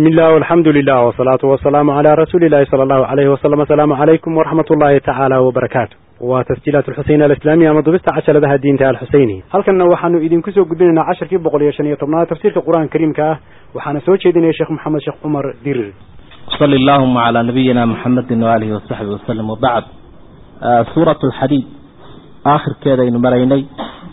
بسم الله والحمد لله والصلاة والسلام على رسول الله صلى الله عليه وسلم السلام عليكم ورحمة الله تعالى وبركاته وتسجيلات الحسين الإسلامية مضبست عشر لها الدين تعالى الحسيني هل كنا وحنو إذن كسو قدنا عشر كيف بقول يشنية طبنا تفسير القرآن الكريم كاه وحنا سوتش إذن يا شيخ محمد شيخ عمر دير صلى اللهم على نبينا محمد وآله وصحبه وسلم وبعد آه سورة الحديد آخر كذا إنه مريني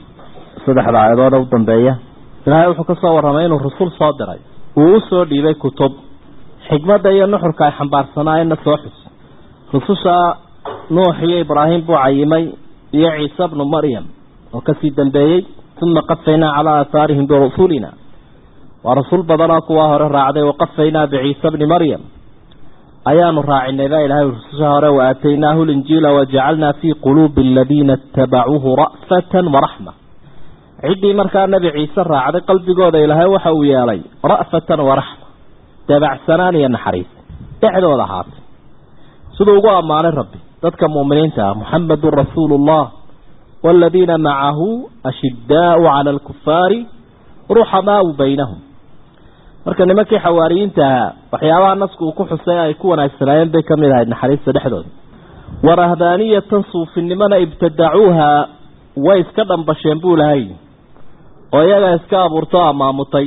صدح العيضان ودنبايا إلهي وحكا صور رمين الرسول صادرين uu u soo dhiibay kutub xikmadda iyo nuxurka ay xambaarsanaayeenna soo xus rususha nuux iyo ibraahim buu cayimay iyo ciise bnu maryam oo kasii dambeeyey uma qafaynaa calaa aahaarihim birusulina waa rasuul badanoo kuwaa hore raacday waqafaynaa biciise bni maryam ayaanu raacinay baa ilahay rususha hore wa aataynaahu linjiila wajacalnaa fii quluubi aladiina itabacuuhu ra'fatan waraxma ciddii markaa nebi ciise raacday qalbigooda ilaahay waxa uu yeelay ra'fatan waraxma dabacsanaan iyo naxariis dhexdooda ahaatay siduu ugu ammaanay rabbi dadka mu'miniinta ah muxamedun rasuulu ullah waaladiina macahu ashiddaau cala alkufaari ruxamaau baynahum marka nimankii xawaariyiinta ahaa waxyaabaha nasku uu ku xusay ay ku wanaagsanaayeen bay ka mid ahayd naxariista dhexdooda warahbaaniyatan suufinimona ibtadacuuha way iska dhambasheen buu lahay oo iyagaa iska abuurto amaamutay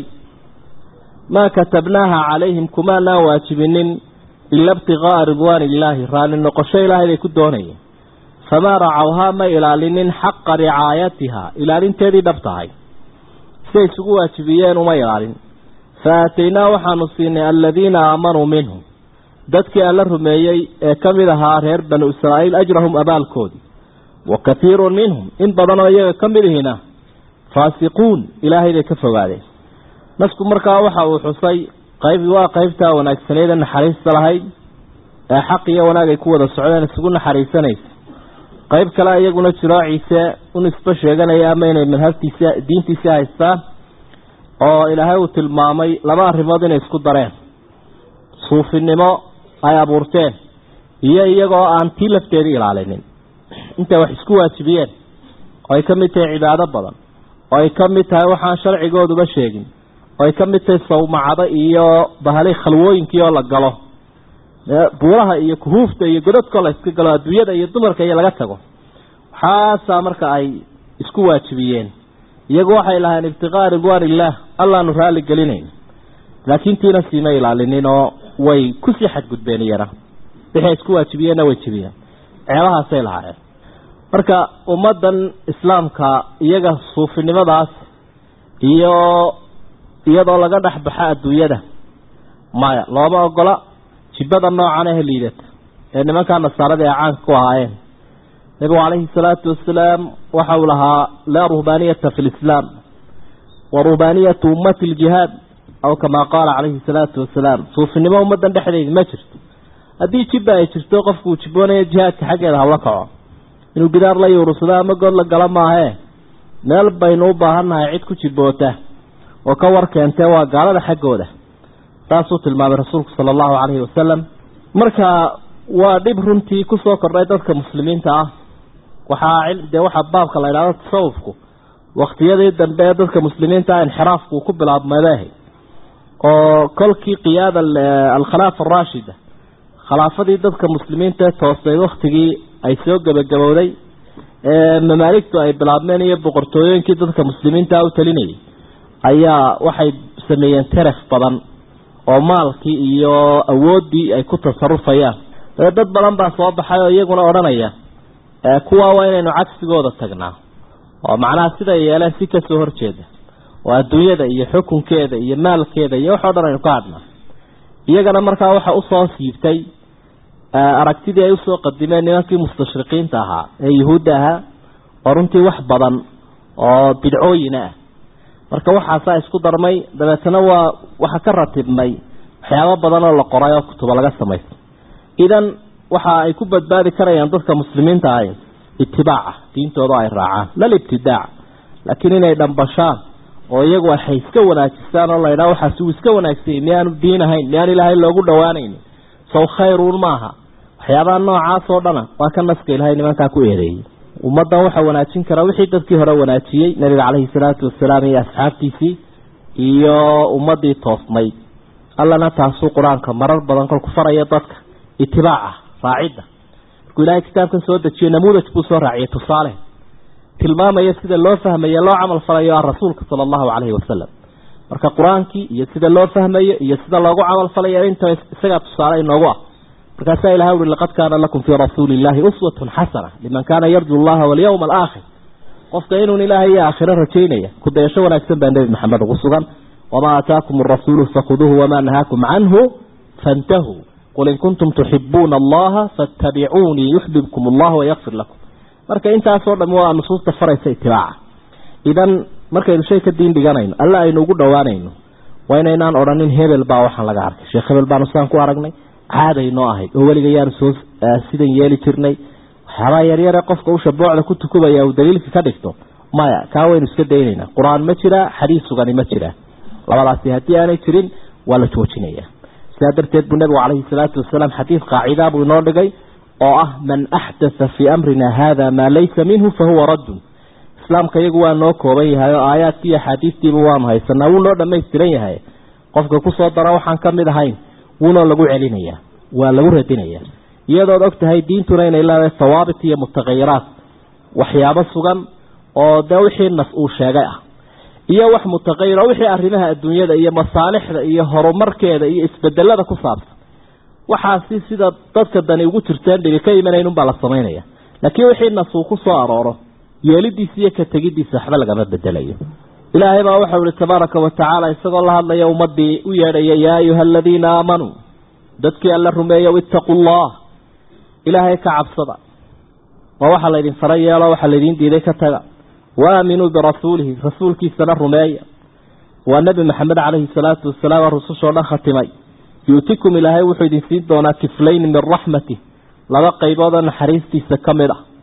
maa katabnaaha calayhim kumaanaan waajibinin ila ibtiqaa'a ridwaani illaahi raalli noqosho ilaahay bay ku doonayeen famaa racawhaa ma ilaalinin xaqa ricaayatiha ilaalinteedii dhab tahay siday isugu waajibiyeen uma ilaalin fa aataynaa waxaanu siinay aladiina aamanuu minhum dadkii alla rumeeyey ee ka mid ahaa reer banu israa'iil ajrahum abaalkoodii wa kathiirun minhum in badanoo iyaga ka mid ihina faasiquun ilaahay bay ka fogaadeen nasku markaa waxa uu xusay qayb waa qaybtaa wanaagsaneeda naxariista lahayd ee xaq iyo wanaag ay ku wada socdeen isugu naxariisanaysa qayb kale iyaguna jiroo ciise un isba sheeganaya ama inay madhabtiisi diintiisi haystaan oo ilaahay uu tilmaamay laba arrimood inay isku dareen suufinimo ay abuurteen iyo iyagoo aan tii lafteedii ilaalinin intay wax isku waajibiyeen oo ay ka mid tahay cibaado badan oo ay ka mid tahay waxaan sharcigooduba sheegin oo ay ka mid tahay sawmacado iyo bahali khalwooyinkii oo la galo buuraha iyo kuhuufta iyo godadkoo la iska galo adduunyada iyo dumarka iyo laga tago waxaasaa marka ay isku waajibiyeen iyagu waxay lahayn ibtiqaa ridwaan illaah allaanu raalli gelinayn laakiin tiina siima ilaalinin oo way kusii xadgudbeen iyana wixii ay isku waajibiyeenna way jibiyeen ceebahaasay lahaayeen marka ummaddan islaamka iyaga suufinimadaas iyo iyadoo laga dhex baxa adduunyada maya looma ogola jibada noocan ahe liidata ee nimankaa nasaarada ee caanka ku ahaayeen nebigu calayhi salaatu wasalaam waxa uu lahaa laa ruhbaaniyata fi lislaam wa ruhbaaniyatu ummati ljihaad aw kamaa qaala calayhi salaatu wasalaam suufinimo ummaddan dhexdeeda ma jirto haddii jibba ay jirto qofku uu jiboonayo jihaadka xaggeeda hawla kaco inuu gidaar la yuurursado ama good la gala maahee meel baynu u baahannahay cid ku jiboota oo ka war keentee waa gaalada xaggooda taasuu tilmaamay rasuulku sala allahu calayhi wasalam marka waa dhib runtii kusoo kordhay dadka muslimiinta ah waxaa dee waxaa baabka la idhahdo tasawufku waktiyadii dambe ee dadka muslimiinta ah inxiraafku uu ku bilaabmadeeh oo kolkii qiyaada alkhilaafa araashida khilaafadii dadka muslimiinta ee toosay waktigii ay soo gebagabowday ee mamaaligtu ay bilaabmeen iyo boqortooyooyinkii dadka muslimiinta u talinayay ayaa waxay sameeyeen teref badan oo maalkii iyo awooddii ay ku tasarufayaan dee dad badan baa soo baxay oo iyaguna odhanaya kuwaa waa inaynu cagsigooda tagnaa oo macnaha siday yeeleen si kasoo horjeeda oo adduunyada iyo xukunkeeda iyo maalkeeda iyo waxoo dhan aynu ka hadnaa iyagana markaa waxa usoo siibtay aragtidii ay usoo qadimeen nimankii mustashriqiinta ahaa ee yuhuudda ahaa oo runtii wax badan oo bidcooyina ah marka waxaasaa isku darmay dabeetana waa waxa ka ratibmay waxyaabo badan oo la qoray oo kutuba laga samaysa idan waxa ay ku badbaadi karayaan dadka muslimiinta ahy itibaaca diintooda ay raacaan lal ibtidaac laakiin inay dhambashaan oo iyagu waxay iska wanaajistaan oo laydhaha waxaas uu iska wanaagsanyay miyaanu diin ahayn miyaan ilaahay loogu dhawaanaynin saw khayruun maaha waxyaabaha noocaas oo dhana waa ka naska ilahay nimankaa ku eedeeyey ummaddan waxaa wanaajin karaa wixii dadkii hore wanaajiyey nabiga caleyhi salaatu wasalaam iyo asxaabtiisii iyo ummadii toosnayd allana taasuu qur-aanka marar badan kolku faraya dadka itibaaca raacidda markuu ilaahay kitaabkan soo dejiyo namuudaj buu soo raaciyay tusaale tilmaamaya sida loo fahmayo loo camal falayo ah rasuulka sala allahu calayhi wasalam marka qur-aankii iyo sida loo fahmayo iyo sida loogu camal falayo inta isagaa tusaale inoogu ah markaasaa ilahay uri laqad kaana lakum fii rasuuli illahi uswatun xasana liman kaana yarju allaha walyawma alaakhir qofka inuun ilaahay iyo aakhiro rajaynaya kudayasho wanaagsan baa nebi maxamed ugu sugan wamaa aataakum arasuulu fakhuduuhu wamaa nahaakum canhu fantahuu qul in kuntum tuxibuuna allaha faatabicuunii yuxbibkum allah wayakfir lakum marka intaasoo dham waa nusuusta faraysa itibaaca idan markaynu shay ka diin dhiganayno alla aynu ugu dhowaanayno waa inaynaan odhanin hebel baa waxaan laga arkay sheekh hebel baanu sidaan ku aragnay caadaynoo ahayd oo weliga yaanu soo sidan yeeli jirnay waxyaabaa yaryare qofka usha boocda ku tukubaya uu daliilka ka dhigto maya kaa waynu iska daynaynaa qur-aan ma jiraa xadiis sugani ma jiraa labadaasi haddii aanay jirin waa la joojinaya sidaa darteed buu nabigu calayhi salaatu wasalaam xadiid qaacidaa buu inoo dhigay oo ah man axdatha fii amrina hada maa laysa minhu fahuwa raddun islaamka iyagu waa noo kooban yahay oo aayaadkii iyo axaadiistiiba waanu haysanaa wuu noo dhammaystiran yahay qofka kusoo dara waxaan ka mid ahayn wuunoo lagu celinayaa waa lagu radinayaa iyadood og tahay diintuna inay leedahay hawaabit iyo mutaqayiraat waxyaabo sugan oo dee wixii nas uu sheegay ah iyo wax mutaqayira wixii arrimaha adduunyada iyo masaalixda iyo horumarkeeda iyo isbedelada ku saabsan waxaasi sida dadka dani ugu jirteen dhibi ka imanayn unbaa la samaynaya laakiin wixii nas uu ku soo arooro yeelidiisa iyo ka tegidiisa waxba lagama bedelayo ilaahay baa waxau ihi tabaaraka wa tacaala isagoo la hadlaya ummadii u yeedhaya yaa ayuha aladiina aamanuu dadkii alla rumeeya ittaquu llah ilaahay ka cabsada waa waxaa laydin fara yeelo waxaa laydin diiday ka taga waaminuu birasuulihi rasuulkiisana rumeeya waa nebi maxamed calayhi salaatu wasalaam rusushoo dhan khatimay yu'tikum ilaahay wuxuu idin siin doonaa kiflayn min raxmatih laba qaybood oo naxariistiisa ka mid ah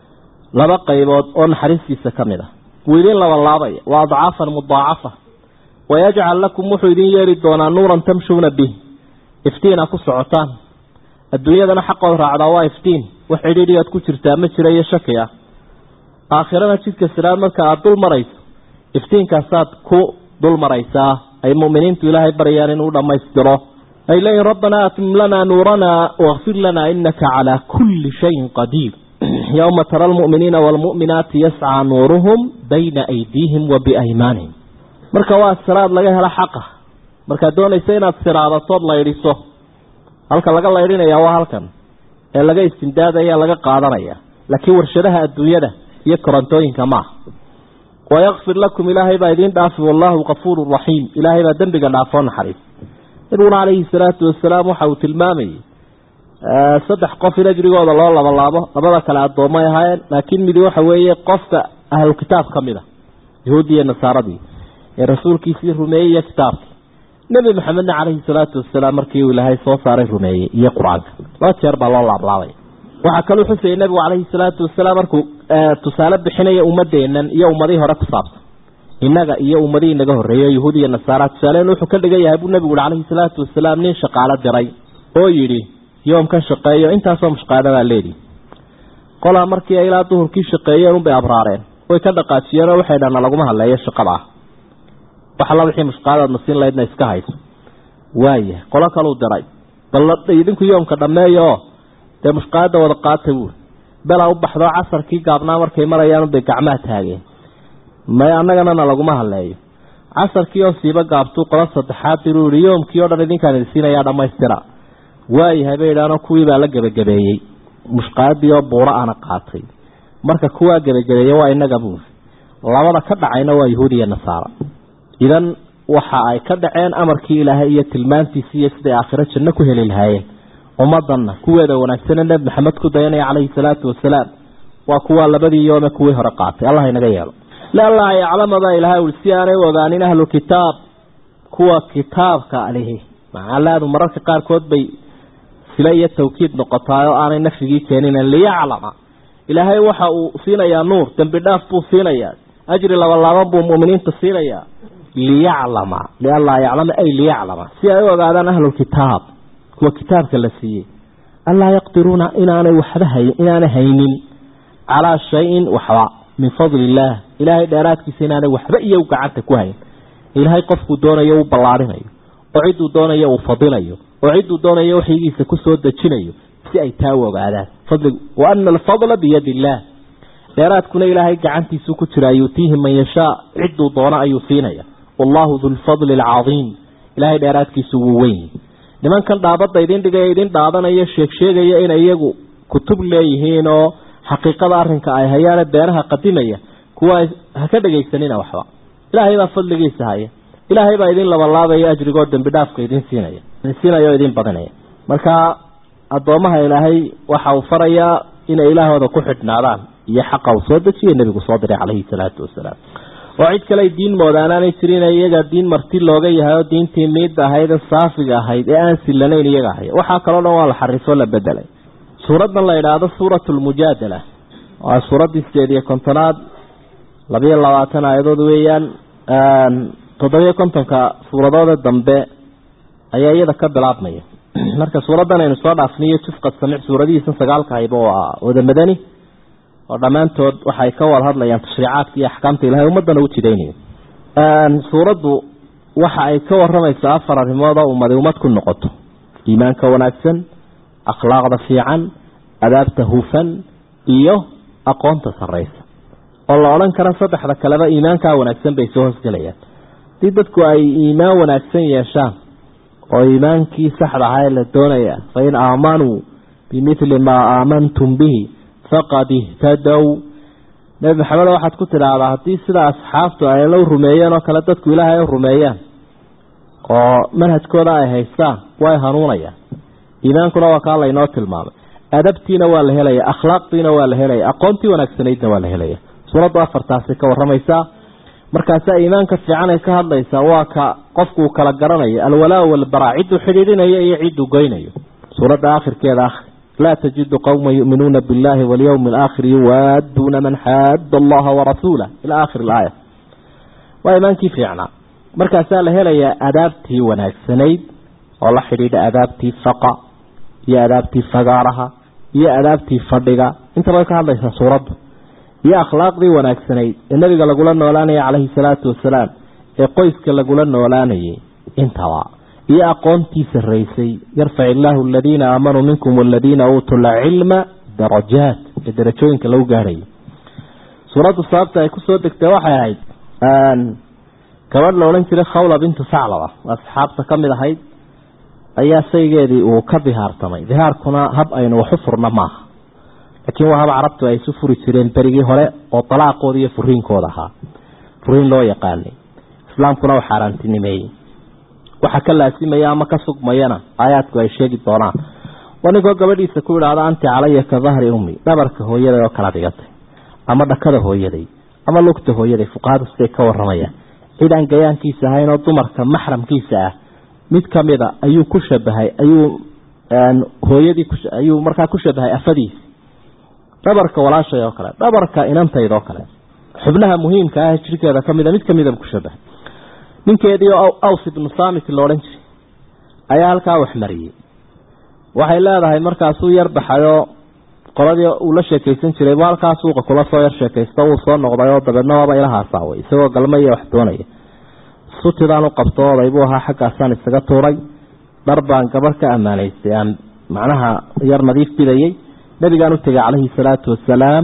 laba qaybood oo naxariistiisa ka mid ah wuu idin labalaabaya waa adcaafan mudaacafa wayajcal lakum wuxuu idin yeeli doonaa nuuran tamshuuna bih iftiina ku socotaan adduunyadana xaqood raacdaa waa iftiin wax cidhiidhigaad ku jirtaa ma jira iyo shaki ah aakhirana jidka siraad marka aada dul marayso iftiinkaasaad ku dul maraysaa ay mu'miniintu ilaahay baryaan inuu dhammaystiro ay leeyihin rabbanaa atmim lanaa nuuranaa wakfir lanaa inaka calaa kulli shayin qadiir yowma tara almu'miniina waalmu'minaati yascaa nuuruhum bayna aydiihim wa biaymaanihim marka waa siraad laga helo xaqa markaad doonaysa inaad siraadatood laydhiso halka laga laydhinaya waa halkan ee laga istimdaadaya laga qaadanaya laakiin warshadaha adduunyada iyo korontooyinka maaha wayakfir lakum ilaahay baa idiin dhaafi wallaahu kafuuru raxiim ilaahay baa dembiga dhaafoo naxariis nabiguna calayhi salaatu wasalaam waxa uu tilmaamayay saddex qof in ajrigooda loo labalaabo labada kale addoommay ahaayeen laakiin midi waxa weeye qofka ahlu kitaab ka mid a yahuuddii iyo nasaaradii ee rasuulkiisii rumeeyey iyo kitaabkii nebi maxamedna calayhi salaatu wasalaam markii uu ilaahay soo saaray rumeeyey iyo qur-aanka laba jeer baa loo laablaabaya waxaa kaluu xusayay nebigu calayhi salaatu wasalaam markuu tusaale bixinaya ummadeennan iyo ummadihii hore ku saabsan innaga iyo ummadihii naga horreeyey yahuud iyo nasaara tusaaleen wuxuu ka dhigan yahay buu nebigu uhi calayhi salaatu wasalaam nin shaqaalo diray oo yidhi yoomkan shaqeeyo intaasoo mushqaada baa leedihi qolaa markii ay ilaa duhurkii shaqeeyeen unbay abraareen way ka dhaqaajiyeen oo waxay dhahna laguma hadleeyo shaqada ah wax alla wixii mushqaadaadna siin lahaydna iska hayso waaya qolo kaluu diray bal idinku yoomka dhammeeya oo dee mushqaada wada qaata buuri belaa u baxdoo casarkii gaabnaa markay marayaan unbay gacmaha taageen may annaganana laguma hadleeyo casarkii oo siiba gaabtuu qolo saddexaad diruu yihi yoomkii oo dhan idinkaan idin siinayaa dhammaystira waayahay bay idhaanoo kuwii baa la gebagabeeyey mushqaadii oo buuro ana qaatay marka kuwaa gebagabeeye waa inaga buuri labada ka dhacayna waa yahuud iyo nasaara idan waxa ay ka dhaceen amarkii ilaahay iyo tilmaantiisi iyo siday aakhiro janno ku heli lahaayeen ummadanna kuweeda wanaagsane nebi maxamed ku dayanaya calayhi salaatu wasalaam waa kuwaa labadii yoome kuwii hore qaatay allah inaga yeelo lianlaa yaclama baa ilahay ui si aanay u ogaanin ahlu kitaab kuwa kitaabka lihi macalaadu mararka qaarkood bay sile iyo tawkiid noqotaay oo aanay nafyigii keenin liyaclama ilaahay waxa uu siinayaa nuur dembi dhaaf buu siinayaa ajri labalaaban buu mu'miniinta siinayaa liyaclama lianlaa yaclama ay liyaclama si ay u ogaadaan ahlulkitaab kuwa kitaabka la siiyey anlaa yaqdiruuna inaanay waxba hay inaanay haynin calaa shayin waxba min fadli illaah ilaahay dheeraadkiisa inaanay waxba iyo gacanta ku hayn ilaahay qofkuu doonayo u ballaarinayo oo cidduu doonayo uu fadilayo oo cidduu doonayo waxyigiisa kusoo dejinayo si ay taa u ogaadaan fadligu wa ana alfadla biyadi illaah dheeraadkuna ilaahay gacantiisuu ku jira yuutiihi man yashaa cidduu doono ayuu siinaya wallahu du lfadli alcadiim ilaahay dheeraadkiisu wuu weyn nimankan dhaabadda idin dhigaya idin dhaadanaya sheegsheegaya inay iyagu kutub leeyihiin oo xaqiiqada arrinka ay hayaane beenaha qadimaya kuwa ha ka dhegaysanina waxba ilaahay baa fadligiisa haya ilaahay baa idin labalaabaya ajrigoo dembi dhaafka idin siinaya idin siinaya oo idin badinaya marka addoommaha ilaahay waxa uu farayaa inay ilaahooda ku xidhnaadaan iyo xaqa uu soo dejiye nebigu soo diray calayhi salaatu wasalaam oo cid kale ay diin moodaanaanay jirin iyaga diin marti looga yahay oo diintii miidda ahayd ee saafiga ahayd ee aan silanayn iyaga ahay waxaa kaloo dhan waa la xarifo la bedelay suuraddan la idhaahdo suuratu lmujaadala waa suuraddii sideed iyo kontonaad labiyo labaatan aayadood weeyaan toddobiyo kontonka suuradooda dambe ayaa iyada ka bilaabmaya marka suuraddan aynu soo dhaafniyo jufqad samic suuradihiisa sagaalka hayba waa wada madani oo dhammaantood waxay ka wada hadlayaan tashriicaadka iyo axkaamta ilahay ummaddana u jidaynayo suuraddu waxa ay ka waramaysaa afar arrimood oo ummadi ummad ku noqoto iimaanka wanaagsan akhlaaqda fiican adaabta hufan iyo aqoonta sarraysa oo la odhan karo saddexda kaleba iimaankaa wanaagsan bay soo hosgelayaan haddii dadku ay iimaan wanaagsan yeeshaan oo iimaankii saxda ahaa ee la doonaya fa in aamanuu bimithli maa aamantum bihi faqad ihtadow nebi maxamed waxaad ku tidhaahdaa haddii sida asxaabtu ay la rumeeyeen oo kale dadku ilaahay rumeeyaan oo manhajkooda ay haystaan way hanuunayaan iimaankuna waa kaa laynoo tilmaamay adabtiina waa la helaya akhlaaqdiina waa la helaya aqoontii wanaagsanaydna waa la helaya suuraddu afartaasi ka waramaysaa markaasaa iimaanka fiican ay ka hadlaysaa waa ka qofku uu kala garanayo alwalaa walbaraa cidduu xidhiidhinayo iyo cidduu goynayo suuradda aakhirkeeda akhri laa tajidu qowma yu'minuuna biاllahi walyowmi alaakhir yuwaaduuna man xaada allaha warasuulah ilaa aakhir ilaaya waa iimaankii fiicnaa markaasaa la helayaa adaabtii wanaagsanayd oo la xidhiidha adaabtii faqa iyo adaabtii fagaaraha iyo adaabtii fadhiga intaba ka hadlaysaa suuraddu iyo akhlaaqdii wanaagsanayd ee nebiga lagula noolaanayay calayhi salaatu wasalaam ee qoyska lagula noolaanayay intaba iyo aqoontii sarraysay yarfac illaahu aladiina aamanuu minkum waladiina uutuu lcilma darajaat ee darajooyinka lagu gaarhayay suuraddu sababta ay kusoo degtay waxay ahayd gabadh la odhan jiray khawla bintu saclaba asxaabta ka mid ahayd ayaa saygeedii uu ka dihaartamay dihaarkuna hab aynu waxu furna maaha laakiin waa hab carabtu ay isu furi jireen berigii hore oo dalaaqooda iyo furiinkooda ahaa furiin loo yaqaanay islaamkuna u xaaraantinimeeyey waxa ka laasimaya ama ka sugmayana aayaadku ay sheegi doonaan waa ninkoo gabadhiisa ku idhaahda anti calaya ka dahri ummi dhabarka hooyaday oo kala dhigatay ama dhakada hooyaday ama lugta hooyaday fuqahadu siday ka waramayaan cid aan gayaankiisa ahayn oo dumarka maxramkiisa ah mid kamida ayuu ku shabahay ayuu hooyadii ayuu markaa ku shabahay afadiisi dhabarka walaashay oo kale dhabarka inantayd oo kale xubnaha muhiimka ah jirkeeda kamida mid kamida ku shabahay ninkeedii oo aws ibnu samit la odhan jiray ayaa halkaa waxmariyey waxay leedahay markaasuu yar baxayoo qoladii uu la sheekaysan jiray bu halkaa suuqa kula soo yar sheekaysto wuu soo noqday oo dabeedna waaba ila haasaaway isagoo galma iyo wax doonaya sutidaan u qabto oday buu ahaa xaggaasaan isaga tuuray dhar baan gabarh ka ammaanaystay aan macnaha yar nadiif bidayey nabigaan u tegay calayhi salaatu wasalaam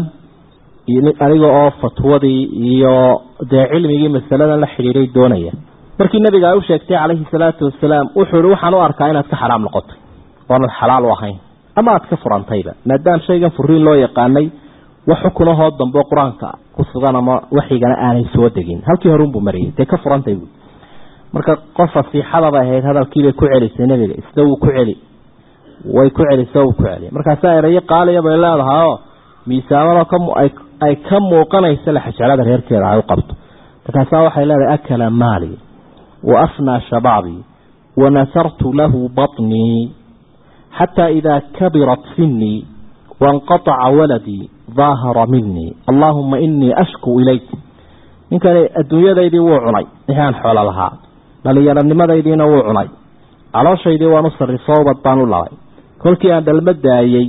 aniga oo fatwadii iyo dee cilmigii masaladan la xidhiiday doonaya markii nabiga ay u sheegtay calayhi salaatu wasalaam wuxuu ihi waxaan u arkaa inaad ka xaraam noqotay oonad xalaal u ahayn ama aad ka furantayba maadaama shaygan furiin loo yaqaanay wax xukunahoo dambe qur-aanka ku sugan ama waxigana aanay soo degin halkii horunbuu mariyey dee ka furantay buui marka qof fasiixadaba ahayd hadalkiibay ku celisay nebiga isna wuu ku celi way ku celisa wuu ku celi markaasaa erayo qaaliya bay leedahay oo miisaamadoo kaay ka muuqanaysa laxajalada reerkeeda ay u qabto markaasaa waxay leedahay akala maali wa afnaa shabaabii wa nasartu lahu baطnii xataa idaa kabirat sinii wainqataca waladii daahara minii allaahuma inii ashku ilayk ninkani adduunyadaydii wuu cunay wixii aan xoolo lahaa dhalinyaronimadaydii wuu cunay calooshaydii waan u sarrifo ubad baan u labay kolkii aan dhalmo daayey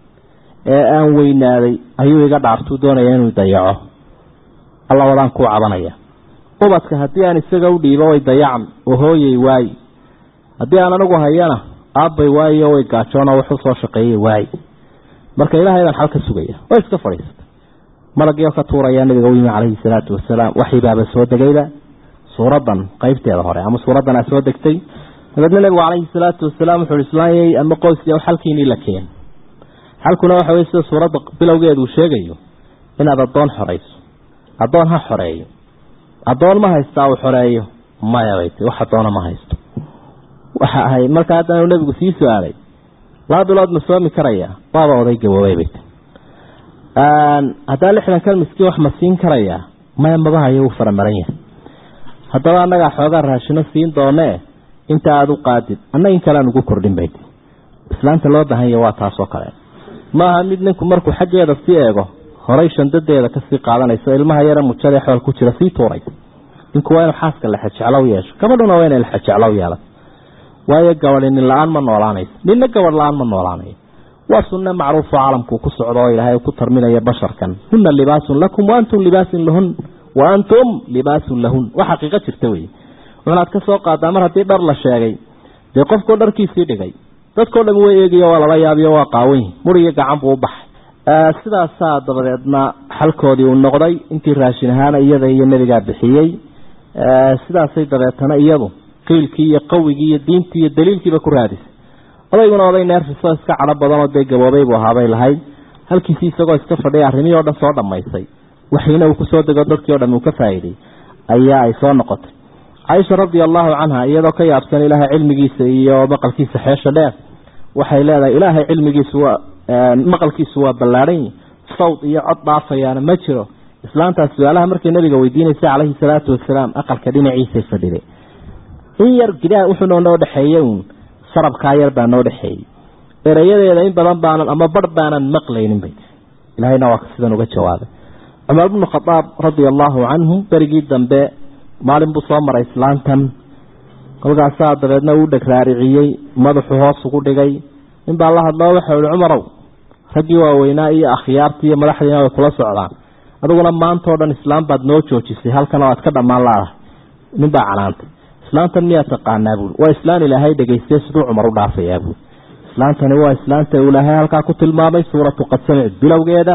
ee aan weynaaday ayuu iga dhaartuu doonaya inuu dayaco alla wadaan kuu cabanaya ubadka haddii aan isaga u dhiibo way dayacmi oo hooyay waayi haddii aan anigu hayana aabbay waayo way gaajoona wax usoo shaqeeyey waay marka ilaahay baan xal ka sugaya way iska fadhiisatay malagii oo ka tuurayaa nabiga u yimi calayhi salaatu wasalaam waxyibaaba soo degayba suuradan qeybteeda hore ama suuradan aa soo degtay dabeedna nabigu calayhi salaatu wasalaam wuxuu islaanyay ama qoyskii xalkiinii la keen xalkuna waxa wey sida suuradda bilowgeedu uu sheegayo inaad addoon xorayso addoon ha xoreeyo addoon ma haystaa uu xoreeyo maya bay ti wax addoona ma haysto waxa ahay marka haddana nebigu sii su-aalay laba bilood ma soomi karaya waaba oday gaboobay bay ti haddaa lixdan kan miskiin wax ma siin karayaa maya mabahayo wuu faramaran yahay haddaba annagaa xoogaa raashino siin doonee inta aada u qaadid anna in kalean ugu kordhin bay ti islaanta loo baahanya waa taasoo kale maaha mid ninku markuu xaggeeda sii eego horay shandadeeda kasii qaadanayso ilmaha yare mujada xool ku jira sii tuuray ninku waa inuu xaaska lexejeclow yeesho gabadhuna waa inay lexejeclow yeelato waayo gabadhi nin la-aan ma noolaanayso ninna gabadh la-aan ma noolaanayo waa sunne macruufo caalamkuu ku socdo oo ilaahay ku tarminaya basharkan huna libaasun lakum wa antum libaasun lahun wa antum libaasun lahun wax xaqiiqo jirta wey wuxunaad ka soo qaadaa mar haddii dhar la sheegay dee qofkoo dharkiisii dhigay dadkao dham way eegayo waa lala yaabiyo waa qaawanyi muriyo gacan buu u baxay sidaasaa dabadeedna xalkoodii uu noqday intii raashin ahaana iyada iyo nebigaa bixiyey sidaasay dabeetana iyadu qiilkii iyo qawigii iyo diintii iyo daliilkiiba ku raadisay odayguna oday neerfisoo iska cadho badanoo dee gaboobay buu ahaabay lahayd halkiisii isagoo iska fadhiya arrimihii o dhan soo dhammaysay waxina uu kusoo dego dadkii o dham uu ka faa'iiday ayaa ay soo noqotay caaisha radia allahu canha iyadoo ka yaabsan ilaahay cilmigiisa iyo maqalkiisa xeesha dheer waxay leedahay ilaahay cilmigiisu waa maqalkiisu waa ballaadhan sawd iyo cod dhaafayaana ma jiro islaantaas su-aalaha markay nabiga weydiinaysay calayhi salaatu wasalaam aqalka dhinaciisay fadhiday in yar gidaha wuxuuna noo dhexeeyey uun sarabkaa yar baa noo dhexeeyey erayadeeda in badan baanan ama barh baanan maqlaynin bay ilahayna waa sidan uga jawaabay cumar bnu khadaab radia allahu canhu berigii dambe maalin buu soo maray islaantan kolkaasaa dabeedna uu dheg raariciyey madaxu hoos ugu dhigay nin baa la hadloo waxau ihi cumarow raggii waaweynaa iyo akhyaartii iyo madaxdiina way kula socdaan adiguna maantao dhan islaam baad noo joojisay halkan oo aad ka dhammaan laadahay nin baa canaantay islaantan miyaa taqaanaa buui waa islaan ilaahay dhegaystay siduu cumar u dhaafayaa buui islaantani waa islaanta uu ilaahay halkaa ku tilmaamay suuratu qad samic bilowgeeda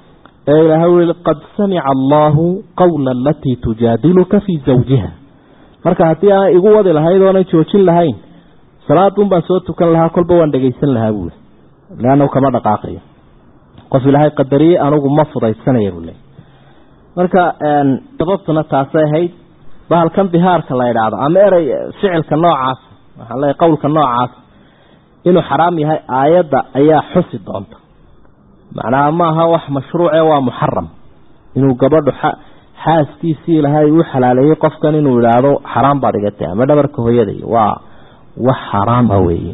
ee ilaahay ui qad samica allaahu qawla alatii tujaadiluka fii zawjiha marka haddii aan igu wadi lahayd oonan joojin lahayn salaadun baan soo tukan lahaa kolba waan dhegaysan lahaa buui leannahu kama dhaqaaqayo qof ilaahay qadariyey anugu ma fudaysanaya buu leey marka sababtuna taasay ahayd bahalkan bihaarka la idhaahdo ama erey ficilka noocaas waxaan leeyahy qowlka noocaas inuu xaraam yahay aayadda ayaa xusi doonta macnaha maaha wax mashruuce waa muxaram inuu gabadhu xaaskiisii ilahay u xalaaleeyey qofkan inuu idhaahdo xaraam baad igatay ama dhabarka hooyaday waa wax xaraam ah weeye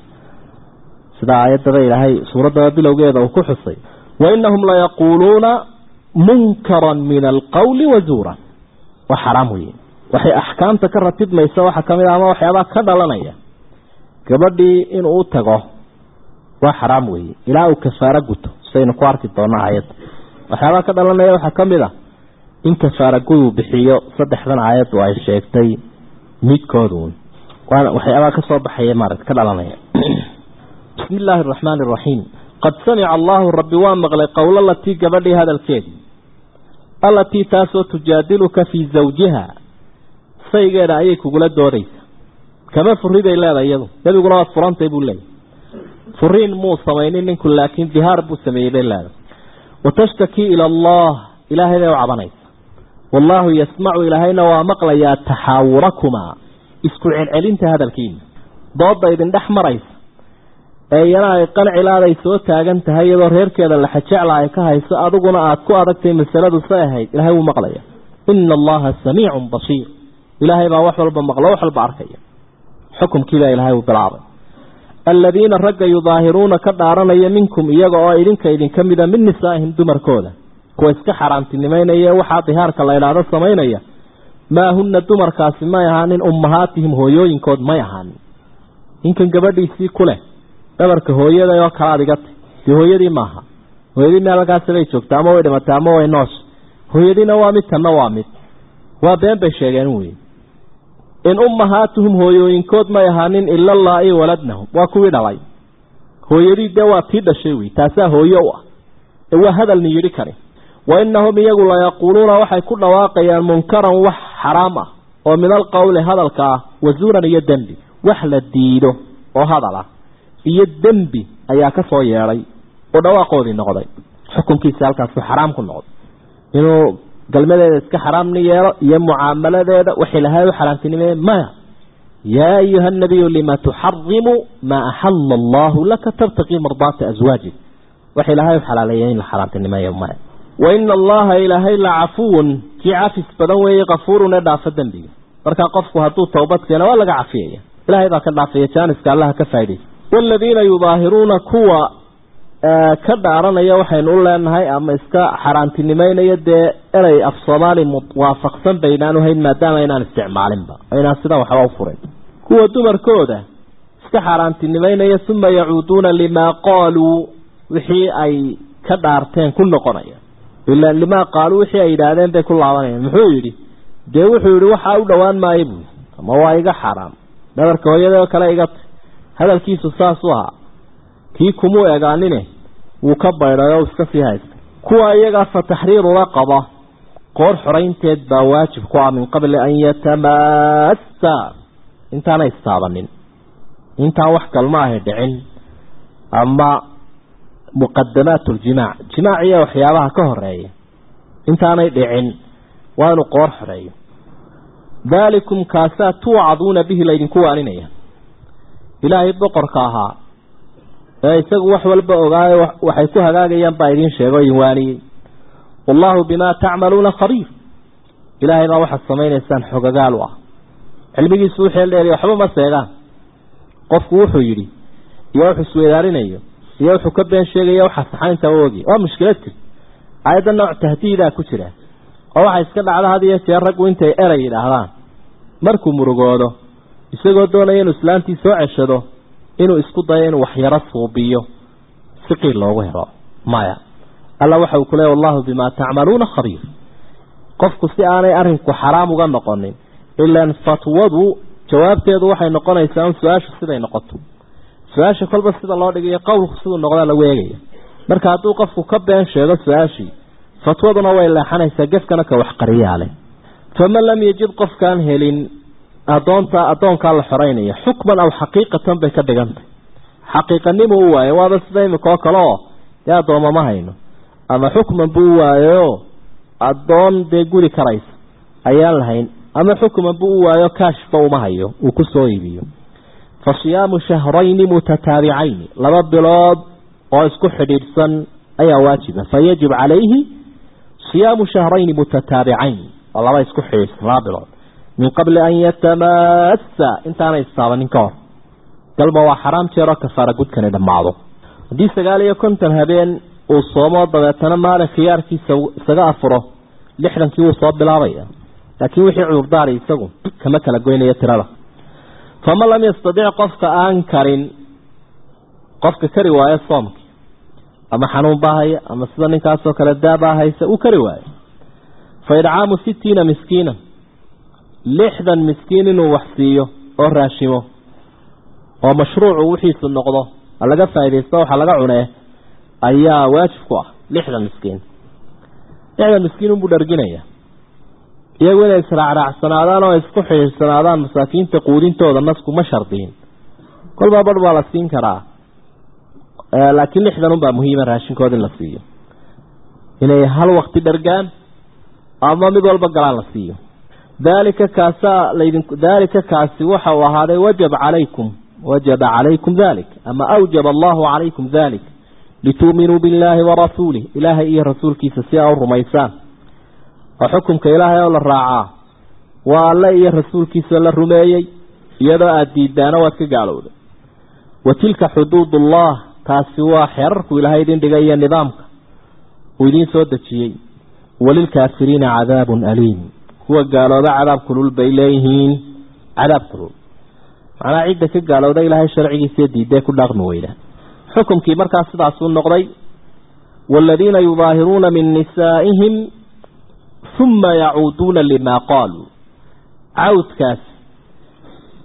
sida aayaddaba ilaahay suuraddaba bilowgeeda uu ku xusay wainahum layaquuluuna munkaran min alqawli wazuuran waa xaraam weye waxay axkaamta ka ratibmaysa waxaa kamid a ama waxyaabaa ka dhalanaya gabadhii inuu u tago waa xaraam weeye ilaa uu kafaaro guto saynu ku arki doona aayadda waxyaabaa ka dhalanaya waxaa kamid a in kafaara guduu bixiyo saddexdan aayaddu ay sheegtay midkooduun waxyaabaa kasoo baxaya maarata ka dhalanaya bismi illaahi araxmaani araxiim qad samica allaahu rabbi waa maqlay qowla latii gabadhii hadalkeedii allatii taasoo tujaadiluka fii zawjiha saygeeda ayay kugula doodaysa kama furiday leedahay iyadu nebiguna waad furantay buu leeyahy furiin muu samaynin ninku laakiin dihaar buu sameeyey bay leedahay watashtaki ila allah ilaahay bay u cabanaysa wallaahu yasmacu ilaahayna waa maqlayaa taxaawurakumaa isku celcelinta hadalkiina doodda idin dhex maraysa ee iyana ay qancilaaday soo taagan tahay iyadoo reerkeeda laxajecla ay ka hayso adiguna aada ku adagtay masaladu say ahayd ilaahay wuu maqlaya ina allaha samiicun basiir ilaahay baa wax walba maqlo wax walba arkaya xukumkiibaa ilaahay uu bilaabay aladiina ragga yudaahiruuna ka dhaaranaya minkum iyaga oo idinka idinka mida min nisaa'ihim dumarkooda kuwa iska xaaraantinimeynaya waxaa dihaarka la idhaahdo samaynaya maa huna dumarkaasi may ahaanin ummahaatihim hooyooyinkood may ahaanin ninkan gabadhiisii ku leh dhabarka hooyada oo kala adigata dee hooyadii maaha hooyadii meel halkaasibay joogta ama way dhimatay ama way noosha hooyadiina waa mid tanna waa mid waa been bay sheegeen wey in ummahaatuhum hooyooyinkood may ahaanin ila laa-i waladnahum waa kuwii dhalay hooyadii dee waa tii dhashay wey taasaa hooye u ah ee waa hadalni yidhi kani wa inahum iyagu layaquuluuna waxay ku dhawaaqayaan munkaran wax xaraam ah oo min alqowli hadalka ah wazuuran iyo dembi wax la diido oo hadal ah iyo dembi ayaa ka soo yeedhay oo dhawaaqoodii noqday xukunkiisa halkaasu xaraam ku noqday inuu galmadeeda iska xaraamni yeelo iyo mucaamaladeeda waxay lahay u xaraamtinimee maya yaa ayuha nabiyu lima tuxarimu maa axala allahu laka tabtaqii mardaata aswaajik waxay lahay u xalaaleeya in la xaraamtinimeeyo maya waina allaha ilaahay la cafuwun kii cafis badan weeye kafuurun ee dhaafa dembiga markaa qofku hadduu towbad keeno waa laga cafiyaya ilahay baa ka dhaafaya jaaniska allaha ka faa'idaysa waaladiina yudaahiruuna kuwa ka dhaaranaya waxaynu u leenahay ama iska xaaraantinimeynaya dee erey af soomaali waafaqsan baynaan uhayn maadaama inaan isticmaalinba aynaan sidaa waxba u furin kuwa dumarkooda iska xaaraantinimeynaya uma yacuuduuna limaa qaaluu wixii ay ka dhaarteen ku noqonaya ila limaa qaaluu wixii ay yidhaahdeen bay ku laabanayaan muxuu yidhi dee wuxuu yidhi waxaa u dhowaan maayo buui ama waa iga xaaraam dhabarka hooyadoo kale iga t hadalkiisu saasuu ahaa kii kumuu egaanine wuu ka baydhay oo iska sii haysta kuwa iyagaa fa taxriiru raqaba qoor xoraynteed baa waajib ku ah min qabli an yatamassa intaanay istaabanin intaan wax kalma ahay dhicin ama muqadamaat ljimaac jimaac iyo waxyaabaha ka horeeya intaanay dhicin waa inuu qoor xoreeyo daalikum kaasaa tuucaduuna bihi laydinku waaninaya ilaahay boqorka ahaa ee isagu wax walba ogaayo waxay ku hagaagayaan baa idiin sheego idin waaniyey wallaahu bimaa tacmaluuna khabiir ilaahay baa waxaad samaynaysaan xogagaal u ah cilmigiisu u xeeldheeriy waxba ma seegaan qofku wuxuu yidhi iyo wuxuu isweydaalinayo iyo wuxuu ka been sheegaya waxaa saxaynta u ogi waa mushkilad jir aayadda nooc tahdiidaa ku jira oo waxay iska dhacda had iyo jeer raggu intay erey yidhaahdaan markuu murugoodo isagoo doonaya inuu islaantii soo ceshado inuu isku dayo inuu waxyaro suubiyo si qiil loogu helo maya alla waxa uu ku leeya wallahu bimaa tacmaluuna khabiir qofku si aanay arrinku xaraam uga noqonin ilaan fatwadu jawaabteedu waxay noqonaysaa un su-aashu siday noqoto su-aasha kolba sida loo dhigayo qowlku siduu noqdaa lagu eegaya marka hadduu qofku ka been sheego su-aashii fatwaduna way leexanaysaa gefkana ka waxqariyaa leh faman lam yajid qofkaan helin adoonta addoonkaa la xoreynaya xukman aw xaqiiqatan bay ka dhigantay xaqiiqanimu u waayo waaba sida imika oo kale oo dee addooma ma hayno ama xukman buu u waayo addoon dee guri karaysa ayaan lahayn ama xukman buu u waayo kaashba uma hayo uu ku soo iibiyo fa siyaamu shahrayni mutataabicayni laba bilood oo isku xidhiidhsan ayaa waajiba fa yajib calayhi siyaamu shahrayni mutataabicayn oo laba isku xidhiidhsan laba bilood min qabli an yatamassa intaanay istaabanin ka hor galba waa xaraam jeeroo kafaara gudkani dhammaado haddii sagaal iyo konton habeen uu soomo dabeetana maalin khiyaarkiisa isaga afuro lixdankii wuu soo bilaabaya laakiin wixii cudurdaari isagu kama kala goynaya tirada faman lam yastadic qofka aan karin qofka kari waayo soomki ama xanuun baa haya ama sida ninkaasoo kale daabaa haysa uu kari waayo fa idcaamu sittiina miskiina lixdan miskiin inuu wax siiyo oo raashimo oo mashruucu wixiisu noqdo ha laga faaidaysto waxa laga cunee ayaa waajib ku ah lixdan miskiin lixdan miskiin unbuu dharginaya iyagu inay israacraacsanaadaan oo isku xidhiirsanaadaan masaakiinta quudintooda nasku ma shardiin kolbaa badh baa la siin karaa laakiin lixdan unbaa muhiima raashinkooda in la siiyo inay hal wakti dhargaan ama mid walba galaan la siiyo daalika kaasaa laydin daalika kaasi waxa uu ahaaday wajaba calaykum wajaba calaykum dalik ama awjaba allahu calaykum dalik lituuminuu billaahi warasuulih ilaahay iyo rasuulkiisa si aa u rumaysaan oo xukumka ilaahay oo la raacaa waa alle iyo rasuulkiisa la rumeeyey iyadoo aada diidaana waad ka gaalowday wa tilka xuduudullah taasi waa xeerarku ilaahay idin dhigay iyo nidaamka uu idiin soo dejiyey walilkaafiriina cadaabun aliim kuwa gaalooba cadaab kulul bay leeyihiin cadaab kulul macnaha cidda ka gaalowda ilaahay sharcigiisa diidee ku dhaaqmi weyda xukumkii markaas sidaasuu noqday waaladiina yudaahiruuna min nisaa'ihim uma yacuuduuna limaa qaaluu cawdkaas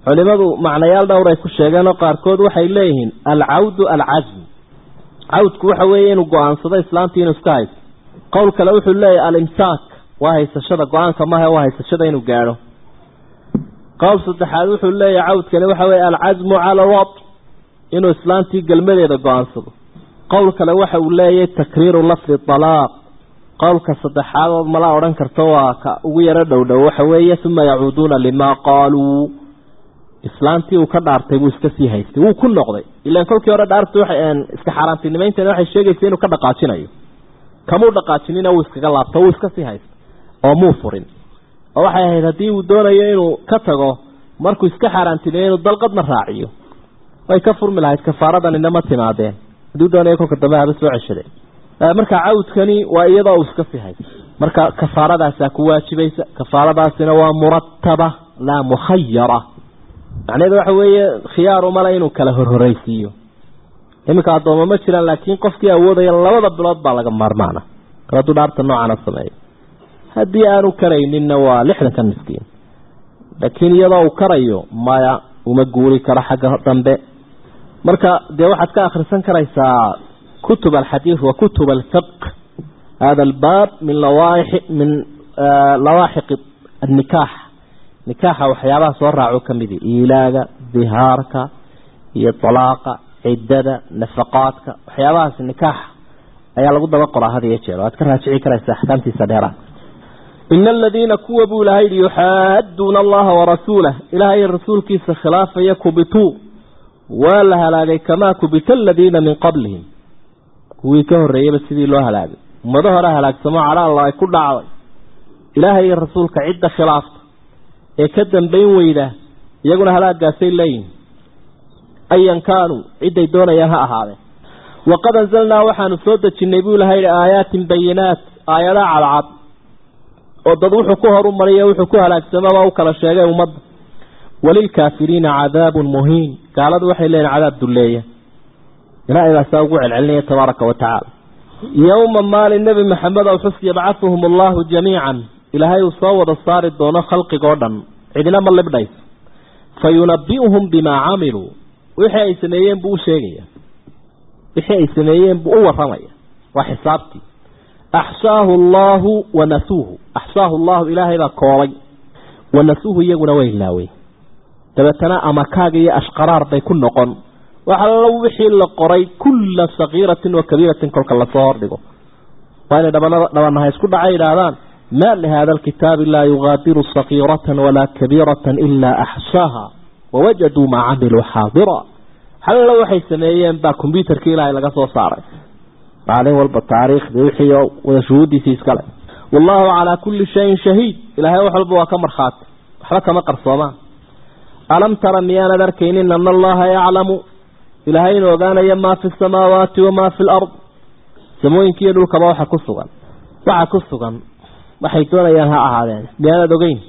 culimadu macnayaal dhowr ay ku sheegeen oo qaarkood waxay leeyihiin alcawdu alcazm cawdku waxa weeye inuu go-aansado islaantii inuu iska haysto qowl kale wuxuu leeyahay alimsaak waa haysashada go-aanka maaha waa haysashada inuu gaadho qowl saddexaad wuxuu leeyahay cawdkani waxa weeye alcazmu cala alwad inuu islaantii gelmadeeda go-aansado qowl kale waxa uu leeyahay takriiru lafdi alaaq qowlka saddexaad ood mala odhan karto waa ka ugu yaro dhowdhow waxa weeye uma yacuuduuna limaa qaaluu islaantii uu ka dhaartay buu iska sii haystay wuu ku noqday ilaan kolkii hore dhaartu waxay iska xaaraantinimaynteena waxay sheegaysa inuu ka dhaqaajinayo kamuu dhaqaajinina wuu iskaga laabto wuu iska sii haystay oo muu furin oo waxay ahayd haddii uu doonayo inuu ka tago markuu iska xaaraantinimeyo inuu dalqadna raaciyo way ka furmi lahayd kafaaradanina ma timaadeen hadduu doonayo kolka dambe haba soo ceshaday marka cawdkani waa iyadoo uu iska sii haysto marka kafaaradaasaa ku waajibaysa kafaaradaasina waa murataba laa mukhayara macnaheedu waxa weeye khiyaaru male inuu kala horhoraysiiyo iminka addooma ma jiraan laakiin qofkii awoodaya labada bilood baa laga maarmaana kal hadduu dhaarta noocana sameeyo haddii aanu karayninna waa lixdanka miskiin laakiin iyadoo uu karayo maya uma guuri karo xagga dambe marka dee waxaad ka akhrisan karaysaa kutub alxadiid wa kutub alfiq hada albaab min lawaaixi min lawaaxiq annikaax nikaaxa waxyaabaha soo raaco ka midi iilaaga dihaarka iyo talaaqa ciddada nafaqaadka waxyaabahaas nikaaxa ayaa lagu daba qoraa had iyo jeer o aad ka raajici karaysa axkaamtiisa dheeraad ina aladiina kuwa buu ilahay yihi yuxaaduuna allaha warasuulah ilaahay rasuulkiisa khilaafaya kubituu waa la halaagay kamaa kubita aladiina min qablihim kuwii ka horreeyeyba sidii loo halaagay ummado hore halaagsamo cadha alla ay ku dhacday ilaahay iyo rasuulka cidda khilaafta ee ka dambayn weyda iyaguna halaagaasay leeyihin ayan kaanuu cidday doonayaan ha ahaadeen waqad anzalnaa waxaanu soo dejinnay buu ilahay yihi aayaatin bayinaat aayadaha cadcad oo dad wuxuu ku horumariya wuxuu ku halaagsamaba u kala sheegay ummadda walilkaafiriina cadaabun muhiin gaaladu waxay leeyihin cadaab dulleeya ilaahay baasaa ugu celcelinaya tabaaraka wa tacaala yowma maalin nebi maxamed ow xus yabcahuhum allahu jamiican ilaahay uu soo wada saari doono khalqigoo dhan cidina ma libdhayso fa yunabi'uhum bimaa camiluu wixii ay sameeyeen buu u sheegaya wixii ay sameeyeen buu u warramaya waa xisaabtii axsaahu allaahu wa nasuuhu axsaahu allahu ilaahay baa koobay wa nasuuhu iyaguna way ilaawey dabeetana amakaaga iyo ashqaraar bay ku noqon waxallo wixii la qoray kulla sakiiratin wa kabiiratin kolka lasoo hordhigo waa inay dhabanaha isku dhacay idhaahdaan ma lihada alkitaabi laa yugaadiru sakiiratan walaa kabiiratan ilaa axsaaha wawajaduu maa camiluu xaadira hallo waxay sameeyeen baa kombyuutarkii ilaahay laga soo saaray maalin walba taariikhdii wixii wada shuhuuddiisii iskale wallahu calaa kulli shayin shahiid ilaahay wax walba waa ka markhaati waxba kama qarsoomaan alam tara miyaanad arkaynin ana allaha yaclamu ilaahay inuu ogaanayo maa fi samaawaati wamaa fi lard samooyinkiiyo dhulkaba waxa ku sugan waxa ku sugan waxay doonayaan ha ahaadeen miyaanad ogeyn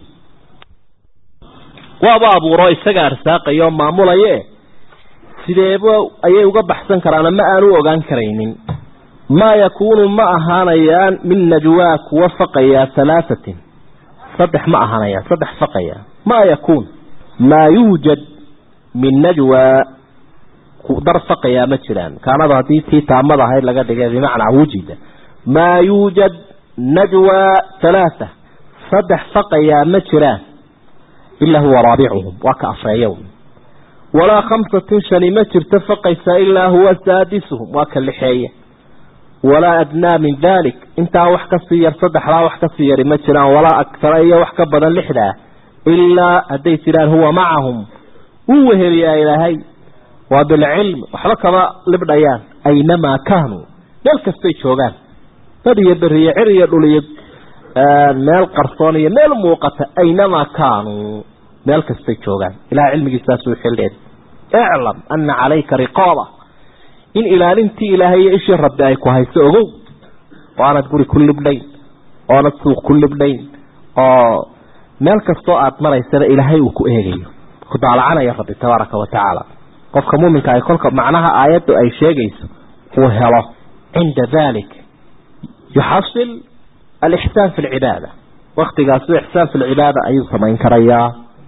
waaba abuuro isaga arsaaqaya oo maamulaye sideeba ayay uga baxsan karaan ama aanu ogaan karaynin maa yakuunu ma ahaanayaan min najwaa kuwa faqaya halaahatin saddex ma ahaanayaan saddex faqaya maa yakuun maa yuujad min najwaa dar faqayaa ma jiraan kaanada haddii tii taamada ahayd laga dhigay bimacnaa wujida maa yuujad najwaa halaatha saddex faqayaa ma jiraan ilaa huwa raabicuhum waa ka afreeya walaa khamsatin shani ma jirto faqaysa ilaa huwa saadisuhum waa ka lixeeya walaa adnaa min dalik intaa wax kasii yar saddexdaa wax kasii yari ma jiraan walaa agtara iyo wax ka badan lixdaa ilaa hadday jiraan huwa macahum wuu weheliyaa ilaahay waa bilcilm waxba kama libdhayaan aynamaa kaanuu meel kastay joogaan dad iyo beriyo cir iyo dhul iyo meel qarsoon iyo meel muuqata aynamaa kaanuu meel kastay joogaan ilahay cilmigiisaasuu xildheed iclam ana calayka riqaaba in ilaalintii ilaahay iyo ishii rabbi ay ku hayso ogow oo aanad guri ku libdhayn oonad suuq ku libdhayn oo meel kastoo aad maraysaba ilaahay uu ku eegayo ku daalacanaya rabbi tabaaraka wa tacaala qofka muuminka ay kolka macnaha aayaddu ay sheegayso uu helo cinda dalik yuxasil alixsaan fi lcibaada waktigaasu ixsaan fi lcibaada ayuu samayn karayaa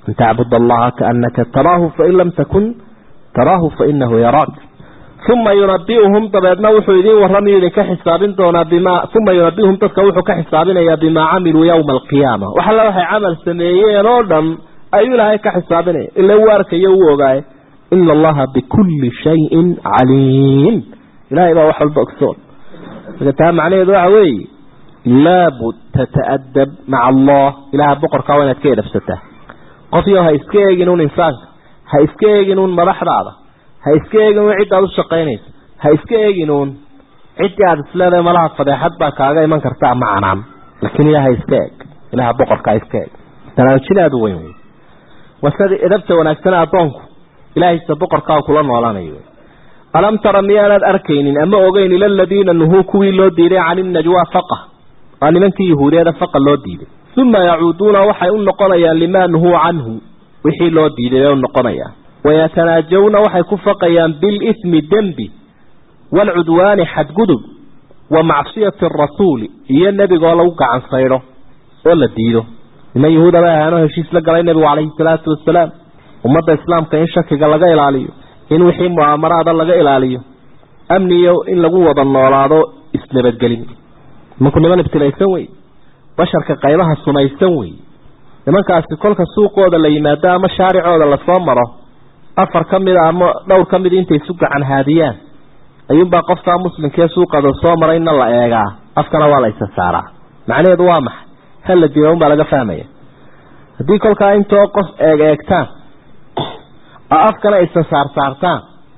an tacbud allaha kaanaka taraahu fain lam takun taraahu fainahu yaraak uma yunabiuhum dabeedna wuxuu idin warramayo idinka xisaabin doonaa bima uma yunabiuhum dadka wuxuu ka xisaabinayaa bimaa camiluu yowma alqiyaama wax alla waxay camal sameeyeen oo dhan ayuu ilaahay ka xisaabinaya ila uu arkayo uu ogaaye ina allaha bikulli shayin caliim ilahay baa wax walba ogsoon marka taa macnaheedu waxa weeye laabud tata'adab maca allah ilaha boqorkaa waa inaad ka edhabsataa qofyo ha iska eegin un insaanka ha iska eegin un madaxdaada ha iska eegin un ciddaad u shaqaynayso ha iska eegin uun ciddii aada isleedahay malaha fadeexad baa kaaga iman karta ama canaan laakiin ilaha iska eeg ilaha boqorkaa iska eeg banaamijin aada u weyn wey waa sida edabta wanaagsana addoonku ilaahaysa boqorkaa kula noolanayo alam tara miyaanaad arkaynin ama ogeyn ila aladiina nuhuu kuwii loo diiday cani najwa faqa waa nimankii yahuudiyeeda faqa loo diiday uma yacuuduuna waxay u noqonayaan limaa nuhuu canhu wixii loo diiday bay u noqonayaan wayatanaajawna waxay ku faqayaan bilismi dembi waalcudwaani xadgudub wa macsiyati arasuuli iyo nebigoo lagu gacan saydho oo la diido niman yahuuda bay ahaanoo heshiis la galay nebigu calayhi salaatu wasalaam ummadda islaamka in shakiga laga ilaaliyo in wixii mu'aamaraada laga ilaaliyo amniyo in lagu wada noolaado isnabadgelin nimanku niman ibtilaysan wey basharka qaybaha sumaysan wey nimankaasi kolka suuqooda la yimaado ama shaaricooda lasoo maro afar ka mida ama dhowr ka mid intay isu gacan haadiyaan ayuunbaa qofkaa muslimkee suuqada soo marayna la eegaa afkana waa la isa saaraa macnaheedu waa maxay hal la dila unbaa laga fahmaya haddii kolkaa intoo qof eeg eegtaan oo afkana isa saar saartaan